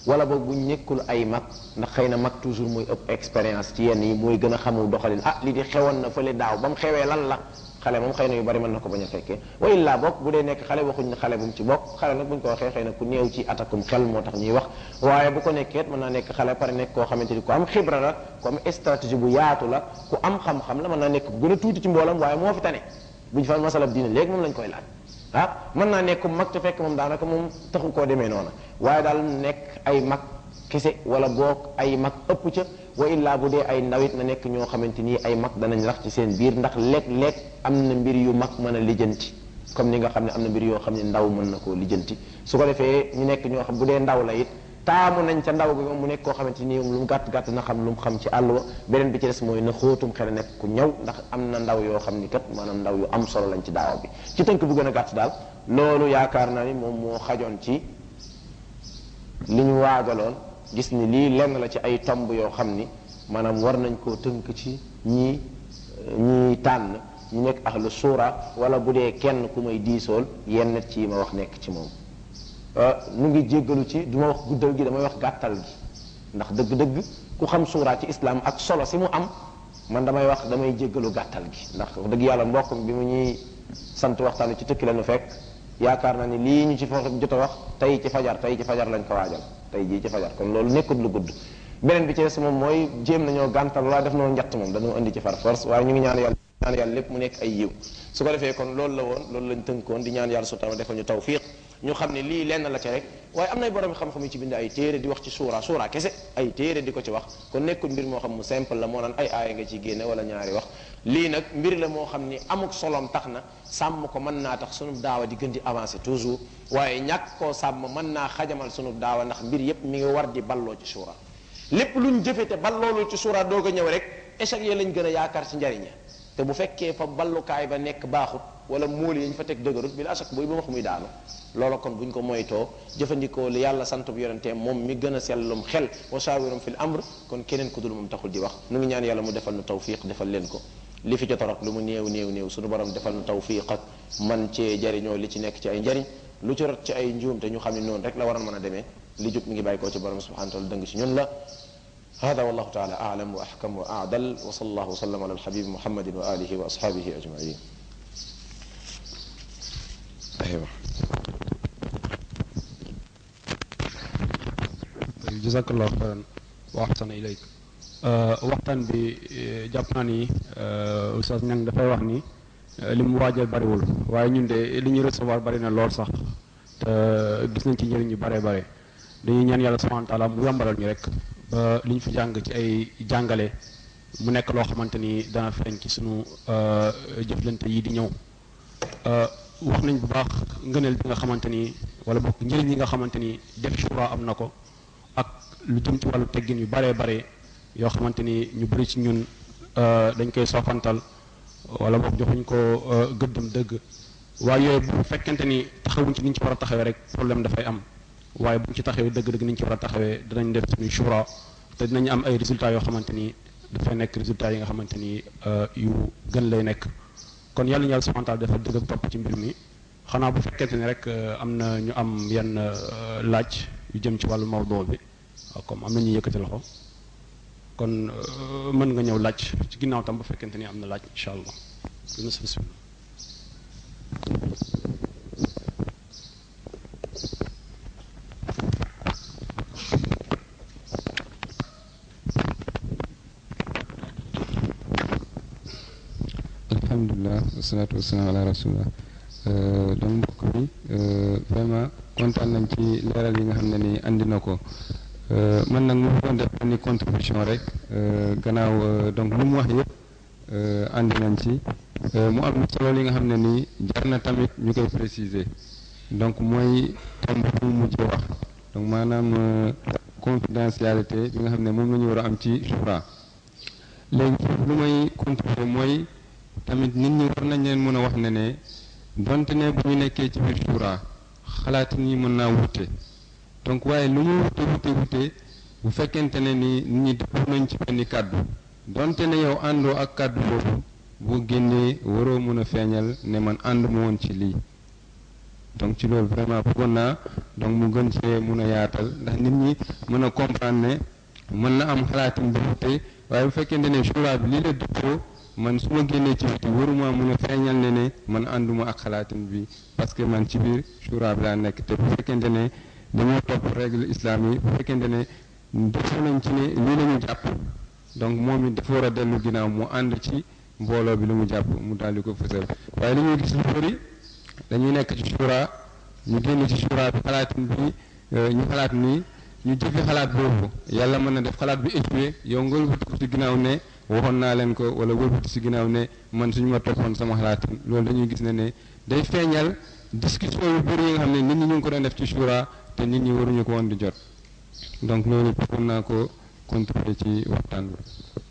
wala boog bu nekkul ay mag ndax xëy na mag toujours mooy ëpp expérience ci yenn yi mooy gën a xamul doxalin ah li di xewoon na fële daaw ba mu xewee lan la xale moom xëy na yu bari mën na ko bañ a fekkee wa illaa bokk bu dee nekk xale waxuñ ne xale bu mu ci bokk xale nag buñ ko waxee xëy na ku néew ci atakum xel moo tax ñuy wax waaye bu ko nekkee mën naa nekk xale pare nekk koo xamante ni ku am xibra la ku am stratégie bu yaatu la ku am xam-xam la mën naa nekk ku gën a tuuti ci mboolam waaye moo fi tane buñ fa masalab diine léegi moom lañ koy laaj ah mën naa nekk mag te fekk moom daanaka moom taxu koo demee noona waaye daal nekk ay mag kese wala boog ay mag ëpp ca wa illaa bu dee ay ndawit na nekk ñoo xamante ni ay mag danañ rax ci seen biir ndax léeg-léeg am na mbir yu mag mën a lijjanti comme ni nga xam ne am na mbir yoo xam ne ndaw mën na koo lijjanti su ko defee ñu nekk ñoo xam bu dee ndaw la it taamu nañ ca ndaw bi moom mu nekk koo xamante ni lu mu gàtt gàtt na xam lu mu xam ci àll wa beneen bi ci des mooy na xóotum xel nekk ku ñëw ndax am na ndaw yoo xam ni kat maanaam ndaw yu am solo lañ ci daawa bi ci tënk bu gën a gàtt daal loolu yaakaar naa ni moom moo xajoon ci li ñu waajaloon gis ni lii lenn la ci ay tomb yoo xam ni maanaam war nañ koo tënk ci ñii ñii tànn ñu nekk ahlu suura wala bu dee kenn ku may diisool yenn ci ma wax nekk ci moom nu ngi jéggalu ci du ma wax guddal gi damay wax gàttal gi ndax dëgg-dëgg ku xam suura ci islam ak solo si mu am man damay wax damay jéggalu gàttal gi ndax dëgg yàlla mbokk bi mu ñuy sant waxtaan ci tëkki la nu fekk yaakaar naa ni lii ñu ci fa jot a wax tey ci fajar tey ci fajar lañ ko waajal tey jii ci fajar kon loolu nekkut lu gudd beneen bi ci des moom mooy jéem nañoo gàntal wala def noo njatt moom dañoo indi ci far force waaye ñu ngi ñaan yàlla ñaan yàlla lépp mu nekk ay yiw su ko defee kon loolu la woon loolu lañ tënkoon di ñaan yàlla subhanahu defal ñu tawfiq ñu xam ne lii lenn la ci rek waaye am nay borom xam-xam yi ci bind ay téere di wax ci suura suura kese ay téere di ko ci wax kon nekkul mbir moo xam mu simple la moo naan ay aaya nga ci génne wala ñaari wax lii nag mbir la moo xam ni amuk solom tax na sàmm ko mën naa tax sunu daawa di gën di avancer toujours waaye ñàkk koo sàmm mën naa xajamal sunu daawa ndax mbir yépp mi ngi war di balloo ci suura lépp luñ jëfe te balloolu ci suura doog a ñëw rek échec yi lañ gën a yaakaar ci njariña te bu fekkee fa ballukaay ba nekk baaxut wala móol yi ñu fa teg dëgërut bi la achak buy ba wax muy daanu loola kon buñ ko moytoo jëfandikoo li yàlla sant bu yonentee moom mi gën a sellum xel wa shawirum fil amr kon keneen ku dul moom taxul di wax nu ngi ñaan yàlla mu defal nu tawfiq defal leen ko li fi jot a rot lu mu néew néew néew suñu borom defal nu tawfiq ak man cee jariñoo li ci nekk ci ay njariñ lu ci rot ci ay njuum te ñu xam ne noonu rek la waroon mën a demee li jub mi ngi bàyyi koo ci borom subhanahu wa taala dëng ci ñun la هذا والله تعالى أعلم وأحكم وأعدل وصلى الله وسلم على الحبيب محمد وآله وأصحابه أجمعين أيوة jazakallahu xayran wa ahsana ilayk waxtaan bi jàpp naa ni oustaz ñang dafay wax ni li mu waajal bariwul waaye ñun de li ñuy recevoir bari na lool sax te gis nañ ci njëriñ yu bare bare dañuy ñaan yàlla subhanahu wa taala mu yombalal ñu rek ba li ñu fi jàng ci ay jàngale mu nekk loo xamante ni dana feeñ ci sunu jëflante yi di ñëw wax nañ bu baax ngëneel bi nga xamante ni wala bokk njëriñ yi nga xamante ni def shura am na ko ak lu jëm ci wàllu teggin yu baree bare yoo xamante ni ñu bëri ci ñun dañ koy soofantal wala boog joxuñ ko gëddam dëgg waaye yooyu bu fekkente ni taxawuñ ci ni ñu ci war a taxawee rek problème dafay am waaye buñ ci taxawee dëgg-dëgg ni ñu ci war a taxawee dinañ def suñuy shura te dinañ am ay résultats yoo xamante ni dafay nekk résultats yi nga xamante ni yu gën lay nekk kon yàlla ñu yàlla subhanahu wa taala dafa dëgg ak topp ci mbir mi xanaa bu fekkente ni rek am na ñu am yenn laaj yu jëm ci wàllu mawdoo bi comme am na ñuy yëkkati loxo kon mën nga ñëw laaj ci ginnaaw tam bu fekkente ni am na laaj incha allah dina sa bismillah alhamdulilah wasalaatu wasalaam ala rasulillah donc mbokk mi vraiment kontaan nañ ci leeral yi nga xam ne ni andi na ko man nag mu doon def benn contribution rek gannaaw donc lu mu wax yëpp andi nañ ci mu am solo li nga xam ne nii jar na tamit ñu koy préciser donc mooy tomb bu mu mujjee wax donc maanaam confidentialité bi nga xam ne moom la ñu war a am ci shura léegi foofu lu may contribuer mooy tamit nit ñi war nañ leen mën a wax ne ne donte ne bu ñu nekkee ci biir shura xalaat ñi mën naa wute donc waaye lu mu wute wute wute bu fekkente ne ni nit ñi dëppoo nañ ci benn kàddu donte ne yow àndoo ak kàddu boobu boo génnee waroo mën a feeñal ne man ànd mu woon ci lii donc ci loolu vraiment bëggoon naa donc mu gën cee mun a yaatal ndax nit ñi mën a comprendre ne mën na am xalaatin bu te waaye bu fekkente ne shura bi lii la dëppoo man su ma génnee ci biti waruma mun a feeñal ne ne man ànduma ak xalaatin bi parce que man ci biir shura bi laa nekk te bu fekkente ne dañoo topp règle islam yi bu fekkente ne defoo nañ ci ne lii la ñu jàpp donc moom it dafa war a dellu ginnaaw mu ànd ci mbooloo bi lu mu jàpp mu daal di ko fësal waaye li ñuy gis lu bëri dañuy nekk ci shura ñu génn ci shura bi xalaatin bi ñu xalaat nii ñu jëfe xalaat boobu yàlla mën na def xalaat bi échoué yow nga wëlbati ko ci ginnaaw ne waxoon naa leen ko wala wëlbati ci ginnaaw ne man suñu ma toppoon sama xalaatin loolu dañuy gis ne ne day feeñal discussion yu bëri yi nga xam ne nit ñi ñu ngi ko doon def ci shura te nit ñi waruñu ko woon di jot donc loolu bëggoon naa ko contribuer ci waxtaan bi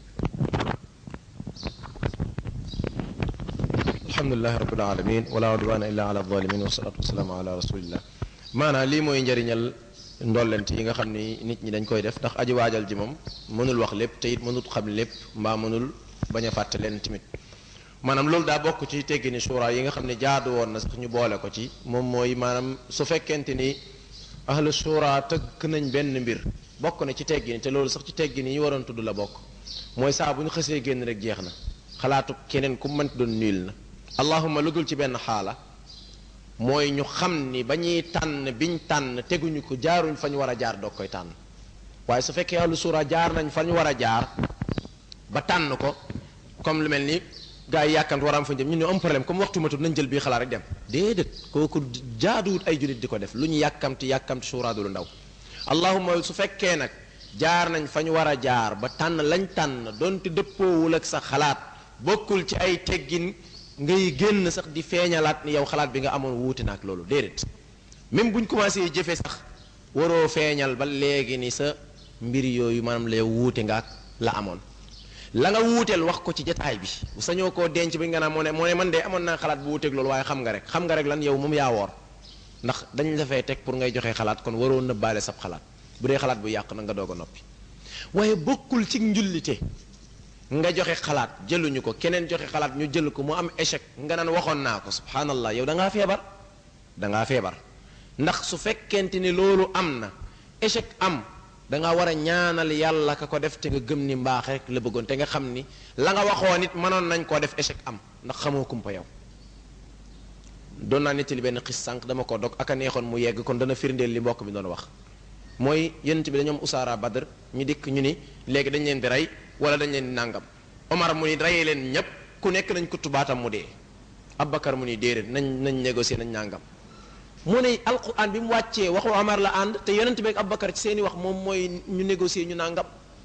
alhamdulilahi rabbil alamin wala udwana illa ala zalimin wasalatu wasalaamu ala rasulillah maanaam lii mooy njëriñal ndollent yi nga xam ni nit ñi dañ koy def ndax aji waajal ji moom mënul wax lépp te it mënul xam lépp mbaa mënul bañ a fàtte leen tamit maanaam loolu daa bokk ci teggi ni suura yi nga xam ne jaadu woon na sax ñu boole ko ci moom mooy maanaam su fekkente ni ahlu suura tëgg nañ benn mbir bokk na ci teggi ni te loolu sax ci teggi ni ñu waroon tudd la bokk mooy saa bu ñu xësee génn rek jeex na xalaatu keneen ku mënti doon niil na allahuma lu dul ci benn xaala mooy ñu xam ni ba ñuy tànn biñ tànn teguñu ko jaaruñ fa ñu war a jaar doog koy tànn waaye su fekkee ahlu suura jaar nañ fa ñu war a jaar ba tànn ko comme lu mel ni gars yi yàkkamti war a am fa jëm ñu ne am problème comme waxtu matul nañ jël bii xalaat rek dem déedéet kooku jaaduwut ay jullit di ko def lu ñu yàkkamti yàkkamti suura du lu ndaw allahuma su fekkee nag jaar nañ fa ñu war a jaar ba tànn lañ tànn donte dëppoowul ak sa xalaat bokkul ci ay teggin ngay génn sax di feeñalaat ni yow xalaat bi nga amoon wuute na ak loolu déedéet même buñ commencé jëfe sax waroo feeñal ba léegi ni sa mbir yooyu maanaam la yow wuute nga ak la amoon la nga wuuteel wax ko ci jataay bi sañoo koo denc bi nga naan moo ne moo ne man de amoon naa xalaat bu wuuteeg loolu waaye xam nga rek xam nga rek lan yow moom yaa woor ndax dañ la fay teg pour ngay joxe xalaat kon waroo nëbbaale sab xalaat bu dee xalaat bu yàq na nga doog a noppi waaye bokkul ci njullite nga joxe xalaat jëluñu ko keneen joxe xalaat ñu jël ko mu am échec nga naan waxoon naa ko subhanallah yow da ngaa feebar da ngaa feebar ndax su fekkente ni loolu am na échec am da nga war a ñaanal yàlla ka ko def te nga gëm ni mbaax rek la bëggoon te nga xam ni la nga waxoon it mënoon nañ koo def échec am ndax xamoo kumpa yow doon naa nettali benn xis sànq dama ko dog ak a neexoon mu yegg kon dana firndeel li mbokk bi doon wax mooy yonent bi dañoom usaara badr ñu dikk ñu ni léegi dañ leen di rey wala dañ leen di nàngam omar mu ni reyee leen ñépp ku nekk nañ ko tubaatam mu dee Abubakar mu ni déedéet nañ nañ négocier nañ nàngam mu ne alquran bi mu wàccee waxu omar la ànd te yonent bi ak Abubakar ci seeni wax moom mooy ñu négocier ñu nàngam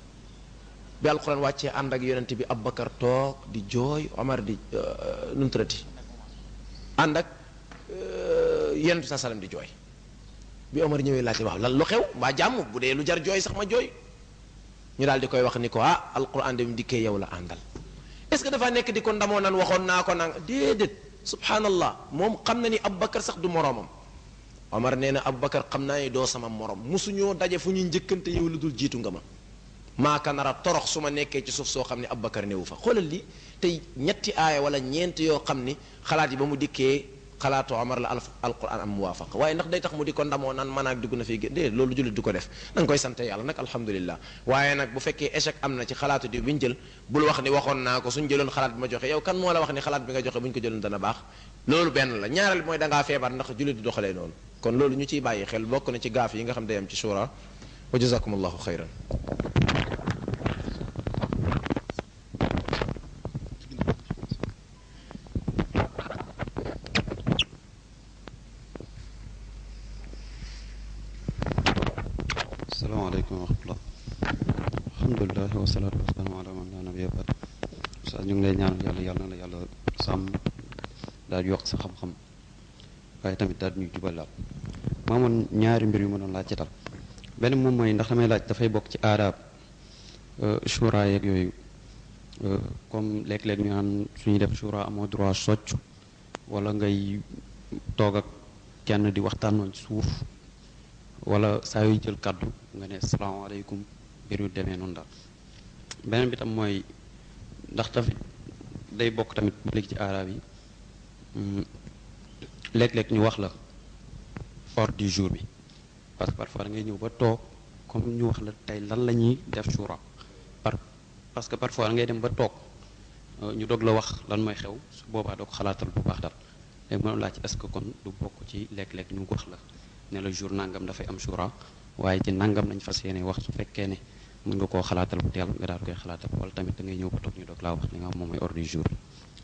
bi alquran wàccee ànd ak yonent bi Abubakar toog di jooy omar di nu mu tuddati ànd ak yonent bi saa sallam di jooy bi Omar ñëwee laajte waaw lan lu xew mbaa jàmm bu dee lu jar jooy sax ma jooy ñu daal di koy wax ni ko ah alquran de mu dikkee yow la àndal est-ce que dafa nekk di ko ndamoo nan waxoon naa ko nang déedéet subhanallah moom xam na ni Aboubacar sax du moroomam Omar nee na Aboubacar xam naa ni doo sama morom mosuñoo daje fu ñuy njëkkante yow lu dul jiitu nga ma maaka nara torox su ma nekkee ci suuf soo xam ne Aboubacar newu fa xoolal li tey ñetti aaya wala ñeent yoo xam ni xalaat yi ba mu dikkee xalaatu Omar la alquran am muwaafaqa waaye ndax day tax mu di ko ndamoo naan man ak dugg na fi dé loolu jullit du ko def da nga koy sante yàlla nag alhamdulillah waaye nag bu fekkee échec am na ci xalaatu di bi ñu jël bul wax ni waxoon naa ko suñ jëloon xalaat bi ma joxe yow kan moo la wax ni xalaat bi nga joxe bu ñu ko jëloon dana baax loolu benn la ñaareel mooy da ngaa feebar ndax jullit di doxalee noonu kon loolu ñu ciy bàyyi xel bokk na ci gaaf yi nga xam day am ci shura wa jazakumullahu xayran asalaamaaleykum wa rahmatullah alhamdulilah wasalaatu wasalaamu ala man laa nabiyya ba'd sa ñu ngi lay ñaanal yàlla yàlla na la yàlla sàmm daal yokk sa xam-xam waaye tamit daal ñuy jubalaat maa moon ñaari mbir yu ma doon laaj ci tal benn moom mooy ndax damay laaj dafay bokk ci aadaab shura yeeg yooyu comme léeg-léeg ñu naan suñuy def shura amoo droit socc wala ngay toog ak kenn di waxtaanoon ci suuf wala saa yuy jël kàddu nga ne salaamaaleykum mbir yu demee noonu daal beneen bi tam mooy ndax tamit day bokk tamit léegi ci aaraab yi léeg-léeg ñu wax la ordre du jour bi parce que parfois da ngay ñëw ba toog comme ñu wax la tey lan la ñuy def shura par parce que parfois da ngay dem ba toog ñu doog la wax lan mooy xew su boobaa doo ko xalaatal bu baax daal léegi mënu laaj est-ce que kon du bokk ci lekk-lekk ñu wax la ne la jour nangam dafay am shura waaye ci nangam lañ fas yéene wax su fekkee ne mën nga koo xalaatal bu teel nga daal koy xalaatal wala tamit da ngay ñëw ba toog ñu doog laa wax li nga xam moom mooy ordre du jour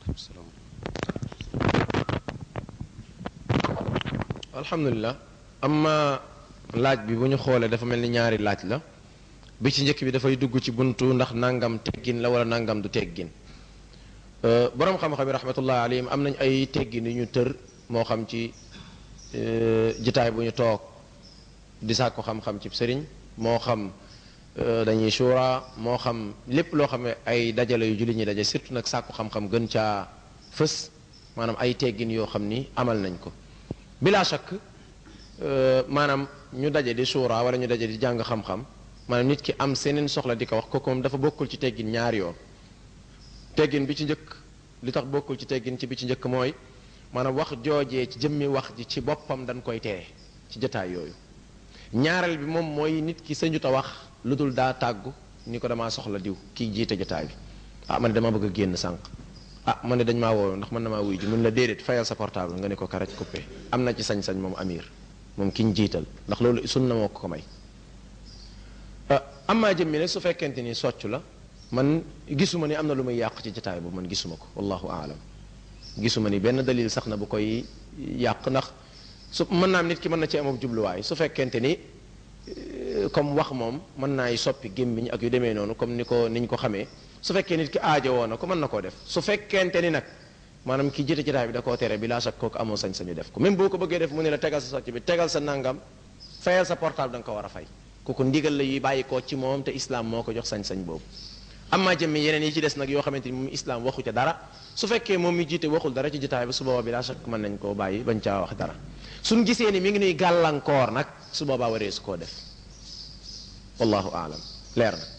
alhamdulilah amma laaj bi bu ñu xoolee dafa mel ni ñaari laaj la bi ci njëkk bi dafay dugg ci buntu ndax nangam teggin la wala nangam du teggin borom xam-xam yi rahmatullah alayhim am nañ ay teggin yu ñu tër moo xam ci jitaay bu ñu toog di sàkku xam-xam ci sëriñ moo xam dañuy shura moo xam lépp loo xam ne ay dajale yu julli ñi daje surtout nag sàkku xam-xam gën caa fës maanaam ay teggin yoo xam ni amal nañ ko bila shakk maanaam ñu daje di shura wala ñu daje di jàng xam-xam maanaam nit ki am seneen soxla di ko wax kooku moom dafa bokkul ci teggin ñaari yoon teggin bi ci njëkk li tax bokkul ci teggin ci bi ci njëkk mooy maanaam wax joojee ci jëmmi wax ji ci boppam dañ koy tere ci jotaay yooyu ñaareel bi moom mooy nit ki sañu ta wax lu dul daa tàggu ni ko damaa soxla diw kii jiite jotaay bi ah man ne dama bëgg a génn sànq ah man ne dañ maa woo ndax man na maa wuy ji mun la déedéet fayal sa portable nga ne ko karaj coupé am na ci sañ-sañ moom amir moom ki ñu jiital ndax loolu sunna moo ko ko may am maa jëmmi nag su fekkente ni soccu la man gisuma ni am na lu muy yàq ci jotaay boobu man gisuma ko wallahu aalam gisuma ni benn dalil sax na bu koy yàq ndax su mën naa am nit ki mën na ci amab jubluwaay su fekkente ni comme wax moom mën naay soppi gémmiñ ak yu demee noonu comme ni ko niñ ko xamee su fekkee nit ki aajo woo na ko mën na koo def su fekkente ni nag maanaam ki jiite jotaay bi da koo tere bi laa sax kooku amoo sañ-sañu def ko même boo ko bëggee def mu ne la tegal sa socc bi tegal sa nangam fayal sa portable da nga ko war a fay kooku ndigal la yuy bàyyi koo ci moom te islam moo ko jox sañ-sañ boobu amma jëmmi yeneen yi ci des nag yoo xamante ni moom islam waxu ca dara su fekkee moom mi jiite waxul dara ci jotaay bi su boobaa bi laa sax mën nañ koo bàyyi bañ caa wax dara suñ gisee ni mi ngi nuy gàllankoor nag su boobaa waree su koo def wallahu aalam leer na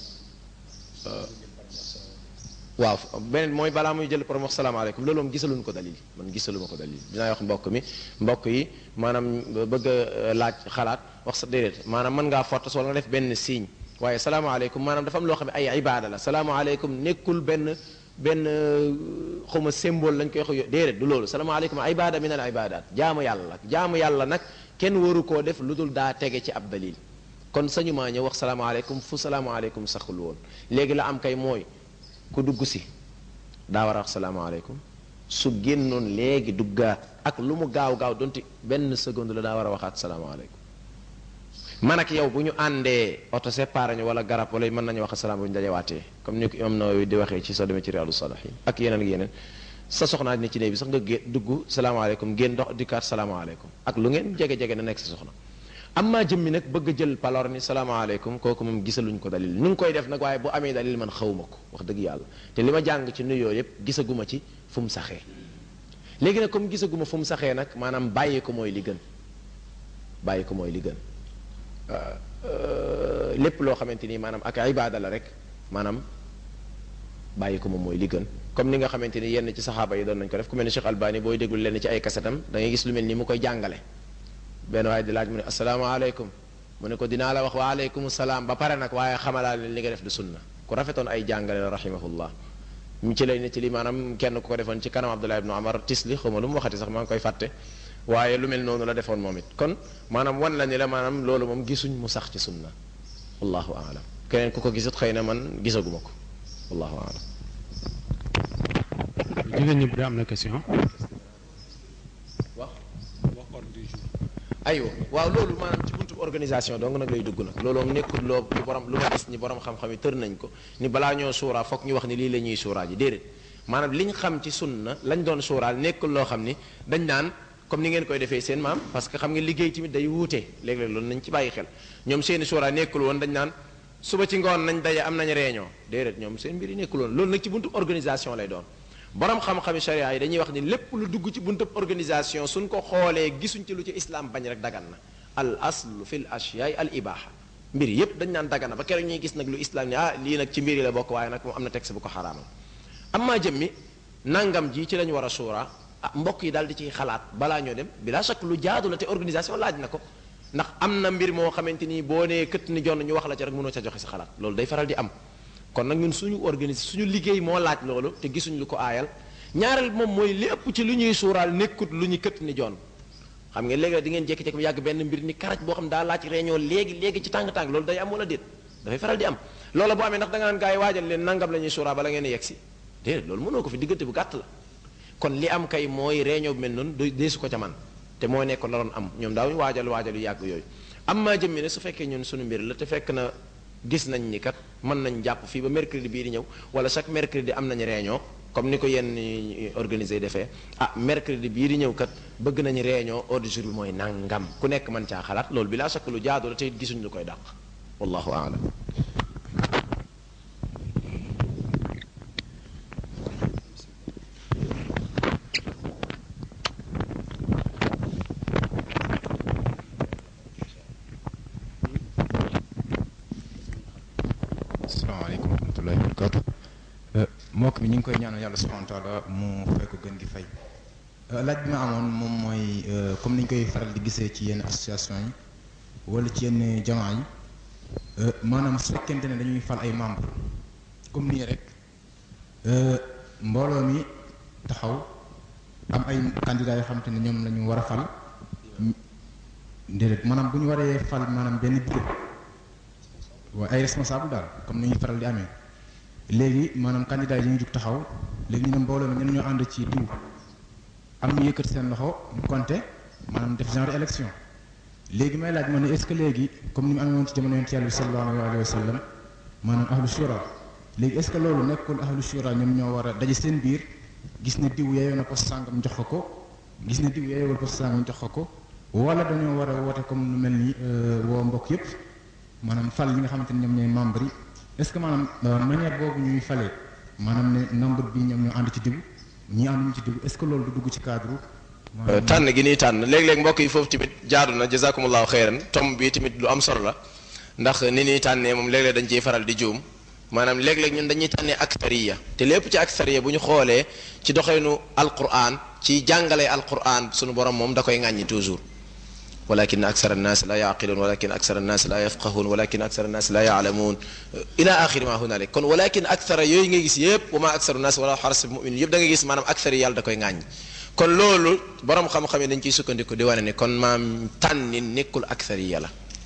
waaw beneen mooy balaa muy jël borom wax salaamaaleykum loolu moom gisaluñ ko dalil man gisaluma ko dalil dinaa wax mbokk mi mbokk yi maanaam bëgg a laaj xalaat wax sa déedéet maanaam mën ngaa fortas wala nga def benn signe waaye salaamaaleykum maanaam dafa am loo xam ne ay ibaada la salaamaaleykum nekkul benn benn xawma symbole lañ koy wax déedéet du loolu salaamaaleykum ibaada min al ibadat jaamu yàlla jaamu yàlla nag kenn waru koo def lu dul daa tege ci ab dalil kon sañu maa ñëw wax salaamaaleykum fu salaamaaleykum saxul woon léegi la am kay mooy ku dugg si daa war a wax salaamaaleykum su génnoon léegi duggaat ak lu mu gaaw gaaw donte benn seconde la daa war a waxaat salaamaaleykum man ak yow bu ñu àndee oto séparé ñu wala garab wala mën nañu wax salaam bu ñu dajewaatee comme ni ko imam Nawawi di waxee ci soo demee ci Riyadu Salihin ak yeneen ak yeneen sa soxnaa ne ci néeg bi sax nga gé dugg salaamaaleykum génn dox dikkaat salaamaaleykum ak lu ngeen jege-jege na nekk sa soxna am maa jëmmi nag bëgg a jël palor ni salaamaaleykum kooku moom gisaluñ ko dalil nu ngi koy def nag waaye bu amee dalil man xawma ko wax dëgg yàlla te li ma jàng ci nuyoo yépp gisaguma ci fu mu saxee léegi nag comme gisaguma fu mu saxee nag maanaam bàyyi ko mooy li gën bàyyi ko mooy li gën lépp loo xamante ni maanaam ak ibaada la rek maanaam bàyyi ko moom mooy li gën comme ni nga xamante ni yenn ci saxaaba yi doon nañ ko def ku mel ni Cheikh Albani booy déglu lenn ci ay kasetam da ngay gis lu mel ni mu koy jàngale benn waaye di laaj mu ne asalaamaaleykum mu ne ko dinaa la wax waaleykum salaam ba pare nag waaye xamalaa leen li nga def du sunna ku rafetoon ay jàngale la rahimahullah mu ci lay ne ci li maanaam kenn ku ko defoon ci kanam Abdullah ibnu Amar tisli xaw ma lu mu waxati sax maa ngi koy fàtte waaye lu mel noonu la defoon moom it kon maanaam wan la ni la maanaam loolu moom gisuñ mu sax ci sunna wallahu aalam keneen ku ko gisut xëy na man gisaguma ko wallahu aalam jigéen ñi bu dee am na question wax aywa waaw loolu maanaam ci buntu organisation donc nag lay dugg nag loolu moom nekkul loo lu borom lu ma gis ni borom xam-xam yi tër nañ ko ni balaa ñoo suuraa foog ñu wax ni lii la ñuy suuraa ji déedéet maanaam liñ xam ci sunna lañ doon suuraal nekkul loo xam ni dañ naan comme ni ngeen koy defee seen maam parce que xam nga liggéey tamit day wuute léeg-léeg loolu nañ ci bàyyi xel ñoom seeni suuraa nekkul woon dañ naan suba ci ngoon nañ daje am nañ réunion déedéet ñoom seen mbir yi nekkul woon loolu nag ci buntu organisation lay doon borom xam-xami sharia yi dañuy wax ni lépp lu dugg ci buntu organisation suñ ko xoolee gisuñ ci lu ci islam bañ rek dagan na al aslu fil ashyaay al ibaha mbir yépp dañ naan dagan na ba keroog ñuy gis nag lu islam ni ah lii nag ci mbir yi la bokk waaye nag moom am na texte bu ko xaraamal amma jëmmi nangam ji ci lañ war a suura ah mbokk yi daal di ciy xalaat balaa ñoo dem bila chaque lu jaadu la te organisation laaj na ko ndax am na mbir moo xamante ni boo nee këtt ni jonn ñu wax la ca rek mënoo ca joxe sa xalaat loolu day faral di am kon nag ñun suñu organiser suñu liggéey moo laaj loolu te gisuñ lu ko aayal ñaareel moom mooy lépp ci lu ñuy suuraal nekkut lu ñu këtt ni jonn xam nga léegi di ngeen jékki-jékki bu yàgg benn mbir ni karaj boo xam daa laaj réunion léegi léegi ci tàng-tàng loolu day am wala déet dafay faral di am loola boo amee ndax da nga naan gars yi waajal leen nangam la ñuy suuraa bala ngeen yegg si déedéet loolu mënoo ko fi diggante bu gàtt la kon li am kay mooy réunion bi mel noonu du deesu ko ca man te moo nekkoon la doon am ñoom daaw ñu waajal waajal yu yàgg yooyu am maa jëmmi ne su fekkee ñun suñu mbir la te fekk na gis nañ ni kat mën nañ jàpp fii ba mercredi bii di ñëw wala chaque mercredi am nañ réunion comme ni ko yenn organisé defee ah mercredi bii di ñëw kat bëgg nañu réunion ordre du jour bi mooy nangam ku nekk mën caa xalaat loolu bi laa sakk lu jaadu la te it gisuñ lu koy dàq wallahu aalam asalaamaaleykum wa rahmatullahi wa barakatu mbokk mi ñu ngi koy ñaanal yàlla subhanahu wa taala mu fay ko gën gi fay laaj bi ma amoon moom mooy comme ni ñu koy faral di gisee ci yenn association yi wala ci yenn jamaa yi maanaam su fekkente ne dañuy fal ay membre comme nii rek mbooloo mi taxaw am ay candidats yoo xamante ne ñoom la ñu war a fal déedéet maanaam bu ñu waree fal maanaam benn bureau waaye ay responsable daal comme ni ñuy faral di amee léegi maanaam candidat yi dañuy jug taxaw léegi ñu ne mbooloo mi ñen ñoo ànd ci diw am ñu yëkkati seen loxo ñu compté maanaam def genre élection léegi may laaj ma ne est-ce que léegi comme ni mu amee woon ci jamono yonent yàlla bi sallallahu alayhi wa sallam maanaam ahlu shura léegi est-ce que loolu nekkul ahlu shura ñoom ñoo war a daje seen biir gis ne diw yeeyoo na poste sàngam jox ko ko gis ne diw yeeyoowul poste sàngam jox ko ko wala dañoo war a woote comme lu mel ni woo mbokk yépp maanaam fal yi nga xamante ne ñoom ñooy membre yi est-ce que maanaam manière boobu ñuy falee maanaam ne nombre bi ñoom ñoo ànd ci diw ñi ànduñu ci diw est-ce que loolu du dugg ci cadre tànn gi nii tànn léeg-léeg mbokk yi foofu tamit jaadu na jazakumullahu xeyran tom bi tamit lu am solo la ndax ni ñuy tànnee moom léeg-léeg dañ ciy faral di juum maanaam léeg-léeg ñun dañuy tànnee aksariya te lépp ci aksariya bu ñu xoolee ci doxeenu alquran ci jàngalee alquran sunu borom moom da koy ŋàññi toujours walakin aksara annaas la yaqiluun walakin aksara annaas la yafqahuun walakin aksara annaas la yaalamuun ila axiri ma hunalik kon walakin aksara yooyu nga gis yëpp wa ma aksaru naas wala xaras muminin yëpp da nga gis maanaam aksari yàlla da koy ŋàññ kon loolu borom xam-xam yi dañ ciy sukkandiku di wane ne kon maam tànni nekkul aksari yàlla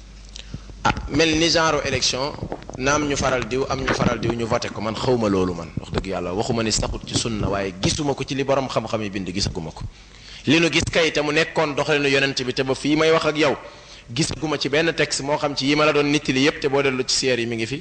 ah mel ni genre élection naam ñu faral diw am ñu faral diw ñu voté ko man xawma loolu man wax dëgg yàlla waxuma ni saxut ci sunna waaye gisuma ko ci li borom xam-xam yi bind gisaguma ko li nu gis kay te mu nekkoon doxalinu yonent bi te ba fii may wax ak yow gisaguma ci benn texte moo xam ci yi ma la doon nittali yépp te boo dellu ci seer yi mi ngi fi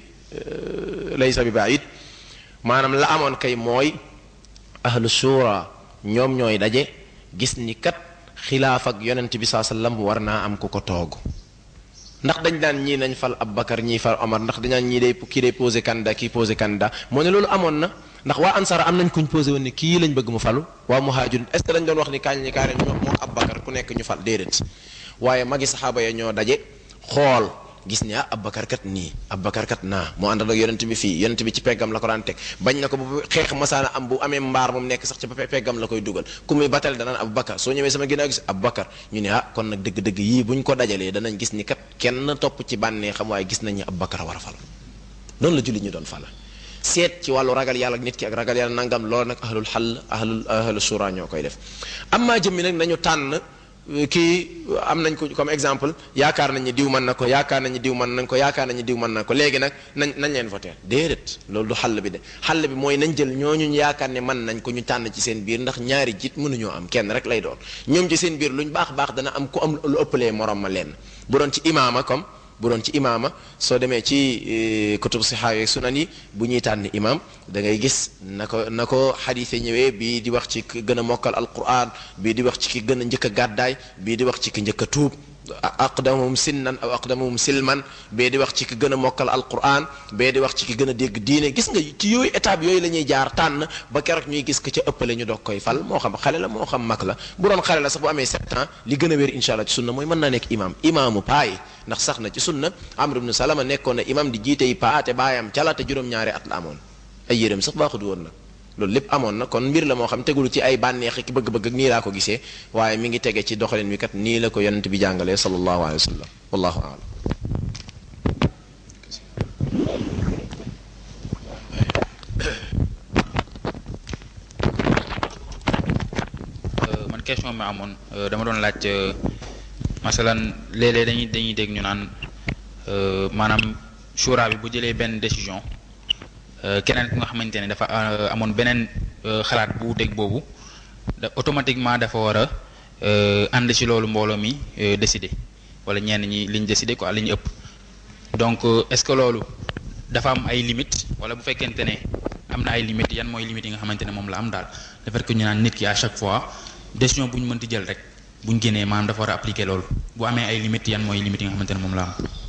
laysa bi baid maanaam la amoon kay mooy ahlu shura ñoom ñooy daje gis ni kat xilaaf ak yonent bi saa sallam war naa am ku ko toog ndax dañ daan ñii nañ fal Abubakar ñii fal Omar ndax dañ daan ñii day kii day posé candidat kii posé candidat moo ne loolu amoon na ndax waa ansara am nañ kuñ posé woon ni kii lañ bëgg mu falu waa muhaajir est ce que dañ doon wax ni kaañ ñi kaare ñoo moo Abubakar ku nekk ñu fal déedéet waaye magi saxaaba ya ñoo daje xool gis ni ah Abubakar kat nii Abubakar kat naa moo àndal ak yonent bi fii yonent bi ci peggam la ko daan teg bañ na ko bu xeex masaana am bu amee mbaar moom nekk sax ci peggam la koy dugal ku muy batal danaan Abubakar soo ñëwee sama ginnaaw gis Abubakar ñu ne ah kon nag dëgg-dëgg yii buñ ko dajalee danañ gis ni kat kenn topp ci bànnee xam waaye gis nañ ni Abubakar war a fal noonu la julli ñu doon fala seet ci wàllu ragal yàlla ak nit ki ak ragal yàlla nangam loolu nag ahlul xall ahlul ahlu sura ñoo koy def amma jëmmi nag nañu tànn kii am nañ ko comme exemple yaakaar nañ ni diw mën na ko yaakaar nañ ni diw mën nañ ko yaakaar nañ ni diw mën na ko léegi nag nañ nañ leen voté déedéet loolu du xàll bi de xàll bi mooy nañ jël ñooñu ñu yaakaar ne mën nañ ko ñu tànn ci seen biir ndax ñaari jiit mënuñoo am kenn rek lay doon ñoom ci seen biir luñ baax baax dana am ku am lu ëppalee morom ma lenn bu doon ci imaama comme bu doon ci imaama soo demee ci kutub sixaa yeeg sunan yi bu ñuy tànn imam da ngay gis na ko na ko xadiise ñëwee bii di wax ci ki gën a mokkal alquran bii di wax ci ki gën a njëkk a gàddaay bii di wax ci ki njëkk a tuub aqdamuhum sinnan aw aqdamuhum silman bee di wax ci ki gën a mokkal alquran bee di wax ci ki gën a dégg diine gis nga ci yooyu étape yooyu la ñuy jaar tànn ba keroog ñuy gis ko ca ëppale ñu doog koy fal moo xam xale la moo xam mag la bu doon xale la sax bu amee sept ans li gën a wér insha allah ci sunna mooy mën naa nekk imam imaamu paa yi ndax sax na ci sunna amr ibnu salama nekkoon na imam di jiite yi paa te baayam cala te juróom-ñaari at la amoon ay yéreem sax baaxut woon nag loolu lépp amoon na kon mbir la moo xam tegul ci ay bànneex ki bëgg-bëgg ak nii laa ko gisee waaye mi ngi tege ci doxalin wi kat nii la ko yonent bi jàngalee sallallahu alayhi wa sallam wallahu aalam man question bi ma amoon dama doon laaj masalan léeg-léeg dañuy dañuy dégg ñu naan maanaam shura bi bu jëlee benn décision keneen ku nga xamante ne dafa amoon beneen xalaat bu dégg boobu da automatiquement dafa war a ànd ci loolu mbooloo mi décider wala ñenn ñi liñ décider quoi li ñu ëpp donc est-ce que loolu dafa am ay limites wala bu fekkente ne am na ay limites yan mooy limites yi nga xamante ne moom la am daal le fait que ñu naan nit ki à chaque fois décision bu ñu mënti jël rek bu ñu génnee maanaam dafa war a appliquer loolu bu amee ay limites yan mooy limites yi nga xamante ne moom la am.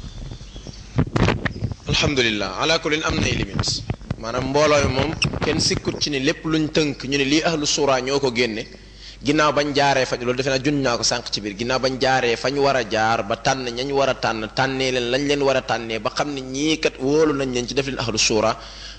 alhamdulilah ala kulin am nay limites maanaam mbooloo mi moom kenn sikkut ci ni lépp luñ tënk ñu ne lii ahlu suura ñoo ko génne ginnaaw bañ jaaree fañ loolu defe naa junj naa ko sànq ci biir ginnaaw bañ jaaree fañ war a jaar ba tànn ñañ war a tànn tànnee leen lañ leen war a tànnee ba xam ne ñii kat wóolu nañ leen ci def leen ahlu suura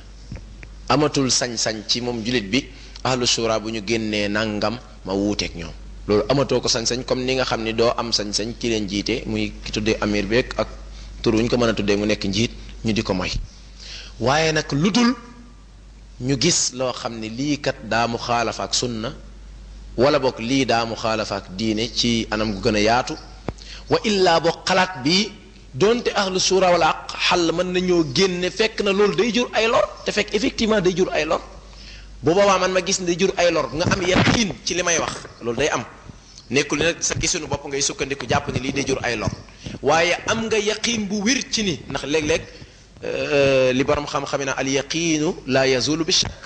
amatul sañ-sañ ci moom julit bi ahlu suura bu ñu génnee nangam ma wuuteeg ñoom loolu amatoo ko sañ-sañ comme ni nga xam ni doo am sañ-sañ ki leen jiite muy ki tuddee amir beeg ak tur wu ñu ko mën a tuddee mu nekk njiit ñu di ko moy waaye nag lu dul ñu gis loo xam ne lii kat daa mu xaalafa ak sunna wala boog lii daa mu xaalafa ak diine ci anam gu gën a yaatu wa illaa boog xalaat bi donte ahlu suura wala ak xàll mën nañoo génne fekk na loolu day jur ay lor te fekk effectivement day jur ay lor bu boobaa man ma gis ne day jur ay lor nga am yaqiin ci li may wax loolu day am nekkul ne nag sa gisunu bopp ngay sukkandiku jàpp ne lii day jur ay lor waaye am nga yaqiin bu wér ci ni ndax léeg-léeg li borom xam-xam na al yaqiinu la yazulu bi shakk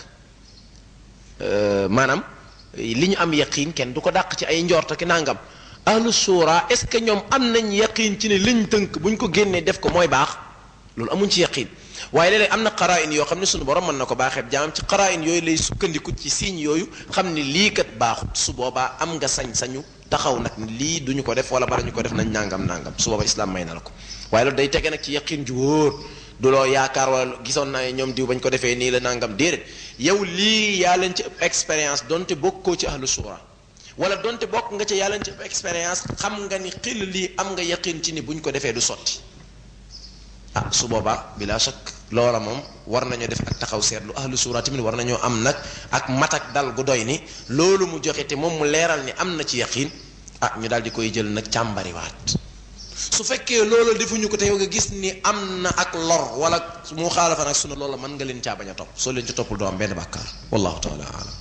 maanaam li ñu am yaqiin kenn du ko dàq ci ay njort ki nangam ahlu suura est ce que ñoom am nañ yaqiin ci ne liñ tënk buñ ko génnee def ko mooy baax loolu amuñ ci yaqiin waaye léeg-léeg am na qaraayin yoo xam ne sunu borom mën na ko baaxee jaamam ci qaraayin yooyu lay sukkandiku ci signes yooyu xam ne lii kat baaxut su boobaa am nga sañ-sañu taxaw nag lii duñu ko def wala bala ñu ko def nañ nangam nangam su boobaa islam may na la ko waaye loolu day tege nag ci yaqiin ju wóor du loo yaakaar wala gisoon naa ñoom diw bañ ko defee nii la nangam déedéet yow lii yaa leen ci ëpp expérience donte bokkoo ci ahlu suura wala donte bokk nga ci yaa leen ci ëpp expérience xam nga ni xil lii am nga yaqin ci ni buñ ko defee du sotti ah su boobaa bila shak loola moom war nañoo def ak taxaw seetlu ahlu suura tamit war nañoo am nag ak mat ak dal gu doy ni loolu mu joxe te moom mu leeral ni am na ci yaqin ah ñu daal di koy jël nag càmbariwaat su fekkee loolu defuñu ko te yow nga gis ni am na ak lor wala mu xaalafa nag sunu loola mën nga leen caa bañ a topp soo leen ci toppul doo am benn bàkkaar wallahu taala alam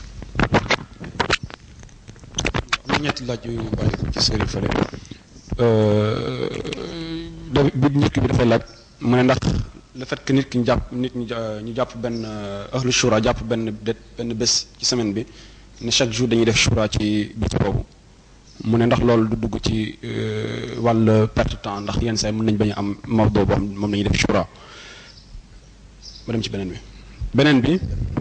am na ñetti laaj yu bàyyi ko ci sëriñ fële da bi nit ki bi dafay laaj mu ne ndax le fait que nit ki ñu jàpp nit ñi ñu jàpp benn ahlu shura jàpp benn det benn bés ci semaine bi ne chaque jour dañuy def shura ci bés boobu mu ne ndax loolu du dugg ci wàll perte temps ndax yenn saa yi mën nañ bañ a am mawdo boo xam moom la ñuy def shura ma dem ci beneen bi beneen bi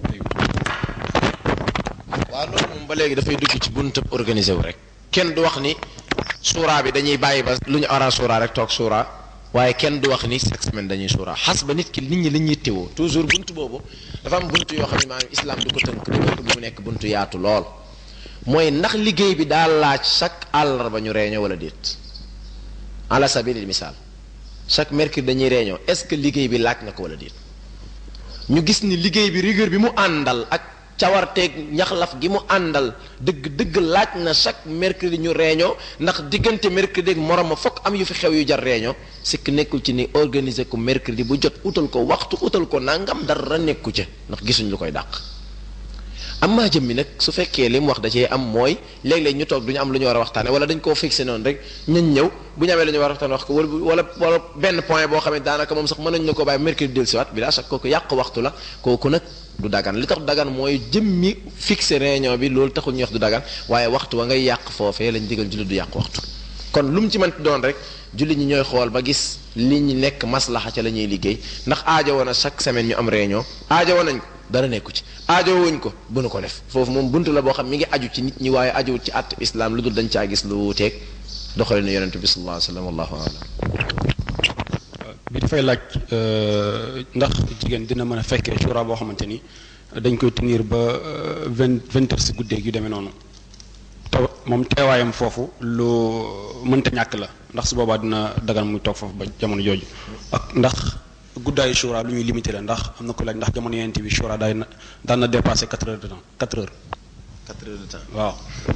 waaw loolu moom ba léegi dafay dugg ci buntab organisé wu rek kenn du wax ni suuraa bi dañuy bàyyi ba lu ñu ara suuraa rek toog suuraa waaye kenn du wax ni chaque semaine dañuy suuraa xas ba nit ki nit ñi li ñuy teewoo toujours bunt boobu dafa am bunt yoo xam ne maanaam islam du ko tënk du ko mu nekk buntu yaatu lool mooy ndax liggéey bi daal laaj chaque àllarba ñu réunion wala déet ala sabilil misaal chaque mercredi dañuy réunion est-ce que liggéey bi laaj na ko wala déet ñu gis ni liggéey bi rigueur bi mu àndal ak cawarteeg ñaxlaf gi mu àndal dëgg dëgg laaj na chaque mercredi ñu réunion ndax diggante mercredi ak morom ma fokk am yu fi xew yu jar réunion sikk nekkul ci ni organiser ko mercredi bu jot utal ko waxtu utal ko nangam dara nekku ca ndax gisuñ lu koy dàq am maa jëm mi nag su fekkee li mu wax da cee am mooy léeg-léeg ñu toog du ñu am lu ñu war a waxtaane wala dañ koo fixé noonu rek ñañ ñëw bu ñu amee lu ñu war a waxtaane wax ko wala wala benn point boo xam ne daanaka moom sax mën nañu na ko bàyyi mercredi del siwaat bi daa sax kooku yàq waxtu la kooku nag du dagan li tax dagan mooy jëmmi fixé réunion bi loolu taxul ñuy wax du dagan waaye waxtu wa ngay yàq foofee lañ digal jullit du yàq waxtu kon lu mu ci mënti doon rek jullit ñi ñooy xool ba gis li ñu nekk maslaxa ca la ñuy liggéey ndax aajo woon a chaque semaine ñu am réunion aajo woon nañ ko dara nekku ci aajo wuñ ko bu nu ko def foofu moom buntu la boo xam mi ngi aju ci nit ñi waaye ajuwut ci àtt islam lu dul dañ caa gis lu wuuteeg doxale ne yonente bi sallallahu alayhi wa sallam wallahu alam bi dafay laaj ndax jigéen dina mën a fekkee shura boo xamante ni dañ koy tenir ba vingt vingt heures si guddeeg yu demee noonu te moom teewaayam foofu lu mënta ñàkk la ndax su boobaa dina dagan muy toog foofu ba jamono jooju ak ndax guddaayu shura lu ñuy limité la ndax am na ko laaj ndax jamono yent bi shura daay na daan na dépassé quatre heures de temps quatre heures quatre heures de temps waaw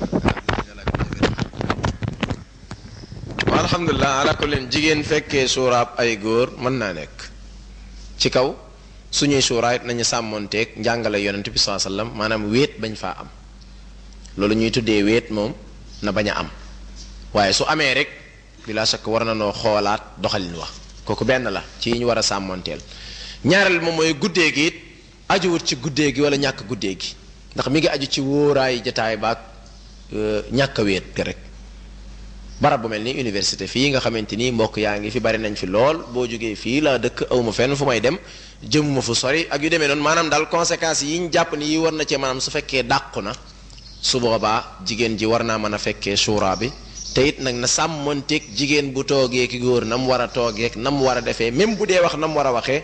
waaw alhamdulilah ala ko leen jigéen fekkee suuraab ay góor mën naa nekk ci kaw suñuy suuraay nañu sàmmonteeg njàngale yonent bi saa sallam maanaam wéet bañ faa am loolu ñuy tuddee wéet moom na bañ a am waaye su amee rek bila shakk war na noo xoolaat doxalin wax kooku benn la ci yi ñu war a sàmmonteel ñaareel moom mooy guddee gi it ajuwut ci guddee gi wala ñàkk guddee gi ndax mi ngi aju ci wóoraay jataay baag ñàkk a wéet ga rek barab bu mel ni université fii nga xamante ni mbokk yaa ngi fi bari nañ fi lool boo jógee fii la dëkk awma fenn fu may dem jëmuma fu sori ak yu demee noonu maanaam daal conséquences yi ñu jàpp ni yi war na cee maanaam su fekkee dàqu na su boobaa jigéen ji war naa mën a fekkee suuraa bi te it nag na sàmmanteeg jigéen bu toogee ki góor na mu war a toogeek na mu war a defee même bu dee wax na mu war a waxee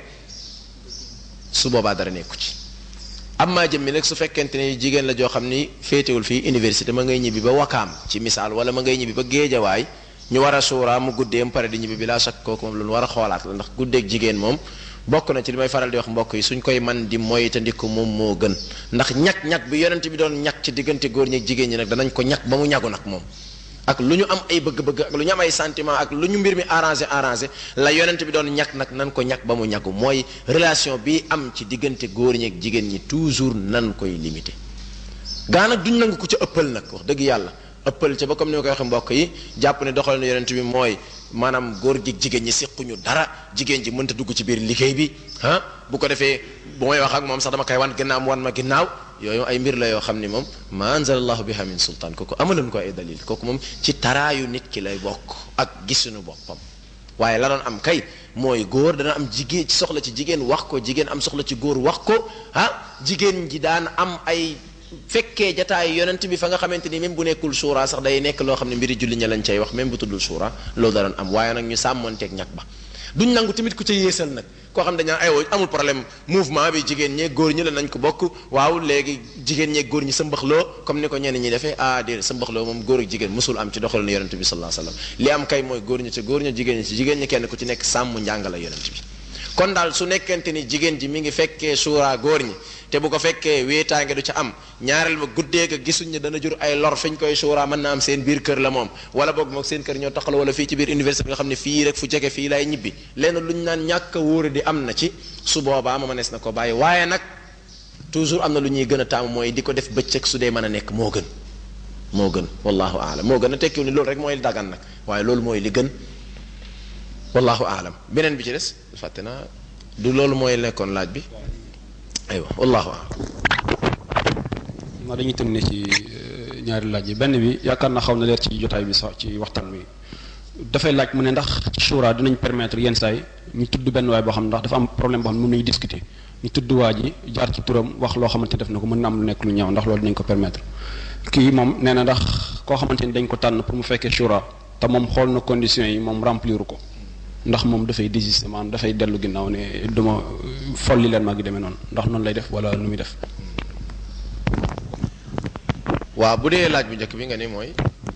su boobaa dara nekku ci am maa jëm mi nag su fekkente ne jigéen la joo xam ni féetewul fii université ma ngay ñibbi ba wakaam ci misaal wala ma ngay ñibbi ba géejawaay ñu war a suuraa mu guddee mu pare di ñibbi bi laa sakk kooku moom lu ñu war a xoolaat la ndax guddeeg jigéen moom bokk na ci li may faral di wax mbokk yi suñ koy man di moytandiku moom moo gën ndax ñag-ñag bi yonent bi doon ñag ci diggante góor ñi ak jigéen ñi nag danañ ko ñag ba mu ñagu nag moom ak lu ñu am ay bëgg-bëgg ak lu ñu am ay sentiment ak lu ñu mbir mi arrangé arrangé la yonent bi doon ñag nag nan ko ñag ba mu ñagu mooy relation bi am ci diggante góor ñi ak jigéen ñi toujours nan koy limité gaa nag duñ nangu ko ca ëppal nag wax dëgg yàlla ëppal ca ba comme ni ma koy waxee mbokk yi jàpp ne doxalinu yonent bi mooy maanaam góor gi jigéen ñi siquñu dara jigéen ji mënta dugg ci biir liggéey bi ah bu ko defee bu may wax ak moom sax dama koy wan ginnaaw mu wan ma ginnaaw yooyu ay mbir la yoo xam ni moom ma anzalallahu biha min sultaan kooku amaluñ ko ay dalil kooku moom ci taraayu nit ki lay bokk ak gisuñu boppam waaye la doon am kay mooy góor dana am jigéen ci soxla ci jigéen wax ko jigéen am soxla ci góor wax ko ah jigéen ji daan am ay fekkee jataay yonent bi fa nga xamante ni même bu nekkul suura sax day nekk loo xam ne mbiri julli ña lañ cay wax même bu tuddul suura loolu da doon am waaye nag ñu sàmmonteeg ñag ba duñ nangu tamit ku ca yéesal nag koo xam ne dañaa aywa amul problème mouvement bi jigéen ñee góor ñi la nañ ko bokk waaw léegi jigéen ñee góor ñi sa mbaxloo comme ni ko ñenn ñi defee ah déedéet sa mbaxloo moom góor ak jigéen musul am ci doxalin yonent bi sallallahu alayhi wasallam li am kay mooy góor ñi ci góor ñi jigéen ñi ci jigéen ñi kenn ku ci nekk sàmm njàngala yonent bi kon daal su nekkente ni jigéen ji mi ngi fekkee suura góor ñi te bu ko fekkee wéetaange du ca am ñaareel ba guddee ga gisuñ ne dana jur ay lor fiñ koy suura mën na am seen biir kër la moom wala boog moog seen kër ñoo taxal wala fii ci biir université bi nga xam ne fii rek fu jege fii lay ñibbi lenn luñ naan ñàkk a wóore di am na ci su boobaa ma mënees na ko bàyyi waaye nag toujours am na lu ñuy gën a taamu mooy di ko def bëccëg su dee mën a nekk moo gën moo gën wallahu aalam moo gën a tekkiw ni loolu rek mooy dagan nag waaye loolu mooy li gën wallahu aalam beneen bi ci des fàtte naa du loolu mooy nekkoon laaj bi aywa wallahu aalam ma dañuy tënne ci ñaari laaj yi benn bi yaakaar na xaw na leer ci jotaay bi sax ci waxtaan bi dafay laaj mu ne ndax ci shura dinañ permettre yenn saa yi ñu tudd benn waay boo xam ndax dafa am problème boo xam ne mën nañu discuter ñu tudd waa ji jaar ci turam wax loo xamante def na ko mën na am lu nekk lu ñaaw ndax loolu dinañ ko permettre kii moom nee na ndax koo xamante ni dañ ko tànn pour mu fekkee shura te moom xool na conditions yi moom remplir ko ndax moom dafay désister maanaam dafay dellu ginnaaw ne duma folli leen maa ngi demee noonu ndax noonu lay def wala nu muy def waaw bu dee laaj bu njëkk bi nga ni mooy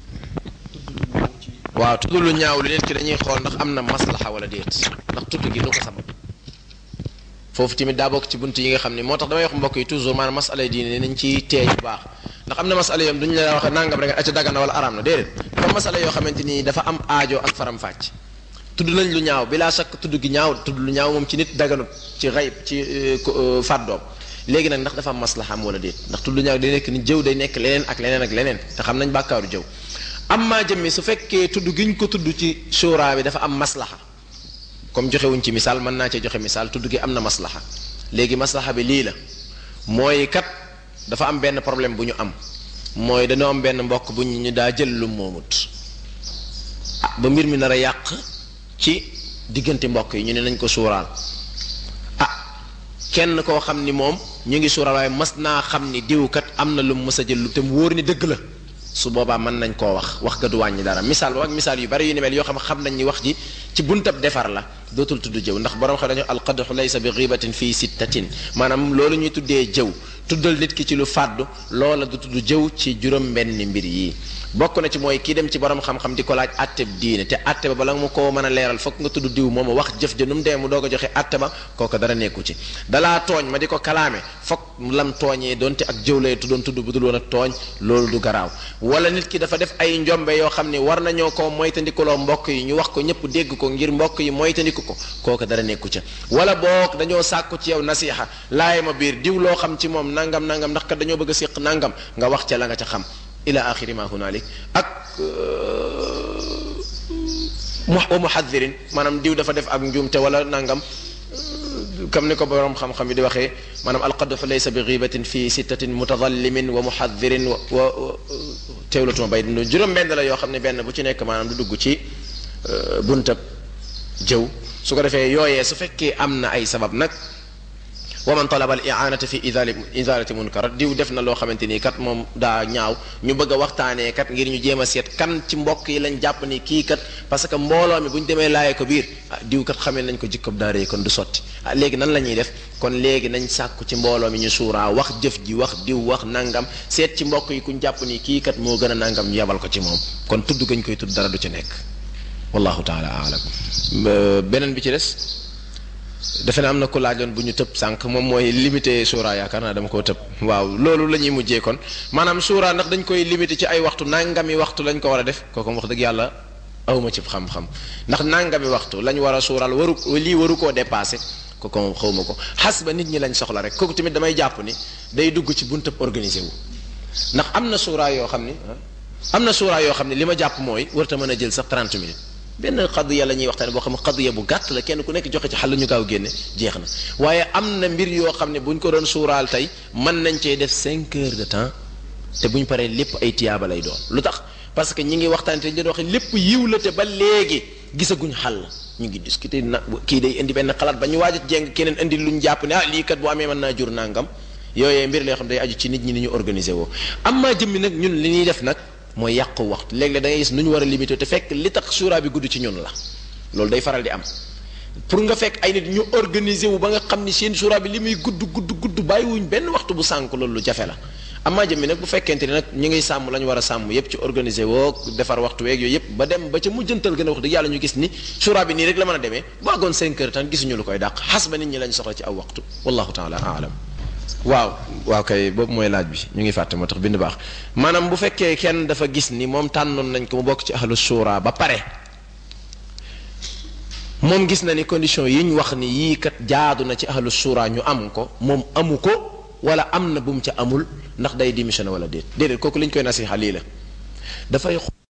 waaw tudd lu ñaaw lu nit ki dañuy xool ndax am na maslaxa wala déet ndax tudd gi lu ko sabab foofu tamit daa bokk ci bunt yi nga xam ne moo tax damay wax mbokk yi toujours maanaam masala yi diine nañ ci teey bu baax ndax am na masala yoom duñu la wax nangam rek acca dagana wala araam na déedéet dafa masala yoo xamante ni dafa am aajo ak faram-fàcc tudd nañ lu ñaaw bilaa sakk tudd gi ñaaw tudd lu ñaaw moom ci nit daganut ci xayb ci fàddoom léegi nag ndax dafa am maslaxa am wala déet ndax tudd lu ñaaw day nekk ni jëw day nekk leneen ak leneen ak leneen te xam nañ bàkkaaru jëw am maa jëmmi su fekkee tudd gi ñu ko tudd ci shura bi dafa am maslaxa comme joxewuñ ci misaal mën naa cee joxe misaal tudd gi am na maslaxa léegi maslaxa bi lii la mooy kat dafa am benn problème bu ñu am mooy dañoo am benn mbokk bu ñu daa jël lu moomut ba mbir mi nar a yàq ci diggante mbokk yi ñu ne nañ ko suuraal ah kenn koo xam ni moom ñu ngi suuraal waaye mas naa xam ni diwkat am na lu mu mës a jël lu te mu wóor ni dëgg la su boobaa mën nañ koo wax wax ga du wàññi dara misaal ak misaal yu bari yu ni mel yoo xam xam nañ ni wax ji ci buntab defar la dootul tudd jëw ndax borom xam dañu alqadxu laysa bi gibatin fii sittatin maanaam loolu ñuy tuddee jëw tuddal nit ki ci lu fàddu loola du tudd jëw ci juróom benn mbir yi bokk na ci mooy kii dem ci borom xam-xam di ko laaj atteb diine te atte ba bala mu ko mën a leeral fokk nga tudd diw moom wax jëf ja nu mu dee mu doog a joxe atte ba kooku dara nekku ci dalaa tooñ ma di ko kalaame fokk lam tooñee doonte ak jëw lay tuddoon tudd bu dul woon ak tooñ loolu du garaaw wala nit ki dafa def ay njombe yoo xam ne war nañoo ko moytandikuloo mbokk yi ñu wax ko ñëpp dégg ko ngir mbokk yi moytandiku ko kooku dara nekku ca wala boog dañoo sàkku ci yow nasiha laay ma biir diw loo xam ci moom nangam nangam ndax kat dañoo bëgg a séq nangam nga wax ca la nga ca xam ila axiri ma hunalik ak mu wa muhadirin maanaam diw dafa def ak njuumte wala nangam comme ni ko borom xam-xam yi di waxee maanaam alqadxu laysa bi gibatin fi sittatin mutadallimin wa muhadirin wa wa teewlatuma bay dund juróom benn la yoo xam ne benn bu ci nekk maanaam du dugg ci buntab jëw su ko defee yooyee su fekkee am na ay sabab nag wa man talaba al i'anata fi idali izalati munkar diw def na loo xamante ni kat moom daa ñaaw ñu bëgg a waxtaanee kat ngir ñu jéem a seet kan ci mbokk yi lañ jàpp ni kii kat parce que mbooloo mi bu ñu demee laayee ko biir ah diw kat xamee nañ ko jikkob daa rëy kon du sotti ah léegi nan la ñuy def kon léegi nañ sàkku ci mbooloo mi ñu suuraa wax jëf ji wax diw wax nangam seet ci mbokk yi kuñ jàpp ni kii kat moo gën a nangam ñu yebal ko ci moom kon tudd gañ koy tudd dara du ci nekk wallahu taala aalam beneen bi ci des defe na am na ku laajoon bu ñu tëb sànq moom mooy limité suura yaakaar naa dama koo tëb waaw loolu la ñuy mujjee kon maanaam suura ndax dañ koy limité ci ay waxtu nangami waxtu lañ ko war a def kooku wax dëgg yàlla awma ci xam-xam ndax nangami waxtu lañ war a suural waru lii waru koo dépassé kooku moom xawma ko xas ba nit ñi lañ soxla rek kooku tamit damay jàpp ni day dugg ci buntab organisé wu ndax am na suura yoo xam ni am na suura yoo xam ne li ma jàpp mooy warta mën a jël sax 30 minutes benn xadiya la ñuy waxtaane boo xam ne xadiya bu gàtt la kenn ku nekk joxe ci xal ñu gaaw génne jeex na waaye am na mbir yoo xam ne buñ ko doon suuraal tey mën nañ cee def cinq heures de temps te buñ paree lépp ay tiyaaba lay doon lu tax parce que ñi ngi waxtaane te leen waxe lépp yiw la te ba léegi gisaguñ xal ñu ngi discuter na kii day indi benn xalaat ba ñu waaj a jeng keneen indi luñ jàpp ne ah lii kat bu amee mën naa jur nangam yooyee mbir la yoo xam day aju ci nit ñi ni ñu organiser woo am maa jëmmi nag ñun li ñuy def nag mooy yàqu waxtu léeg-léeg da ngay gis nu ñu war a limité te fekk li tax suura bi gudd ci ñun la loolu day faral di am pour nga fekk ay nit ñu organiser wu ba nga xam ni seen suura bi li muy gudd gudd gudd bàyyiwuñ benn waxtu bu sànk loolu lu jafe la amaa jëm bi nag bu fekkente ni nag ñu ngi sàmm la ñu war a sàmm yépp ci organiser woo defar waxtu weeg yooyu yépp ba dem ba ca mujjantal gën a wax dëgg yàlla ñu gis ni suura bi nii rek la mën a demee bu àggoon 5 heures tan gisuñu lu koy dàq xas ba nit ñi lañ soxla ci aw waxtu wallahu taala aalam waaw waaw kay boobu mooy laaj bi ñu ngi fàtte moo tax bind baax maanaam bu fekkee kenn dafa gis ni moom tànnoon nañ ko mu bokk ci ahlu shura ba pare moom gis na ni condition yi ñu wax ni yii kat jaadu na ci ahlu shura ñu am ko moom amu ko wala am na bu mu ca amul ndax day démissionné wala déet déedéet kooku li ñu koy nasiha lii la dafay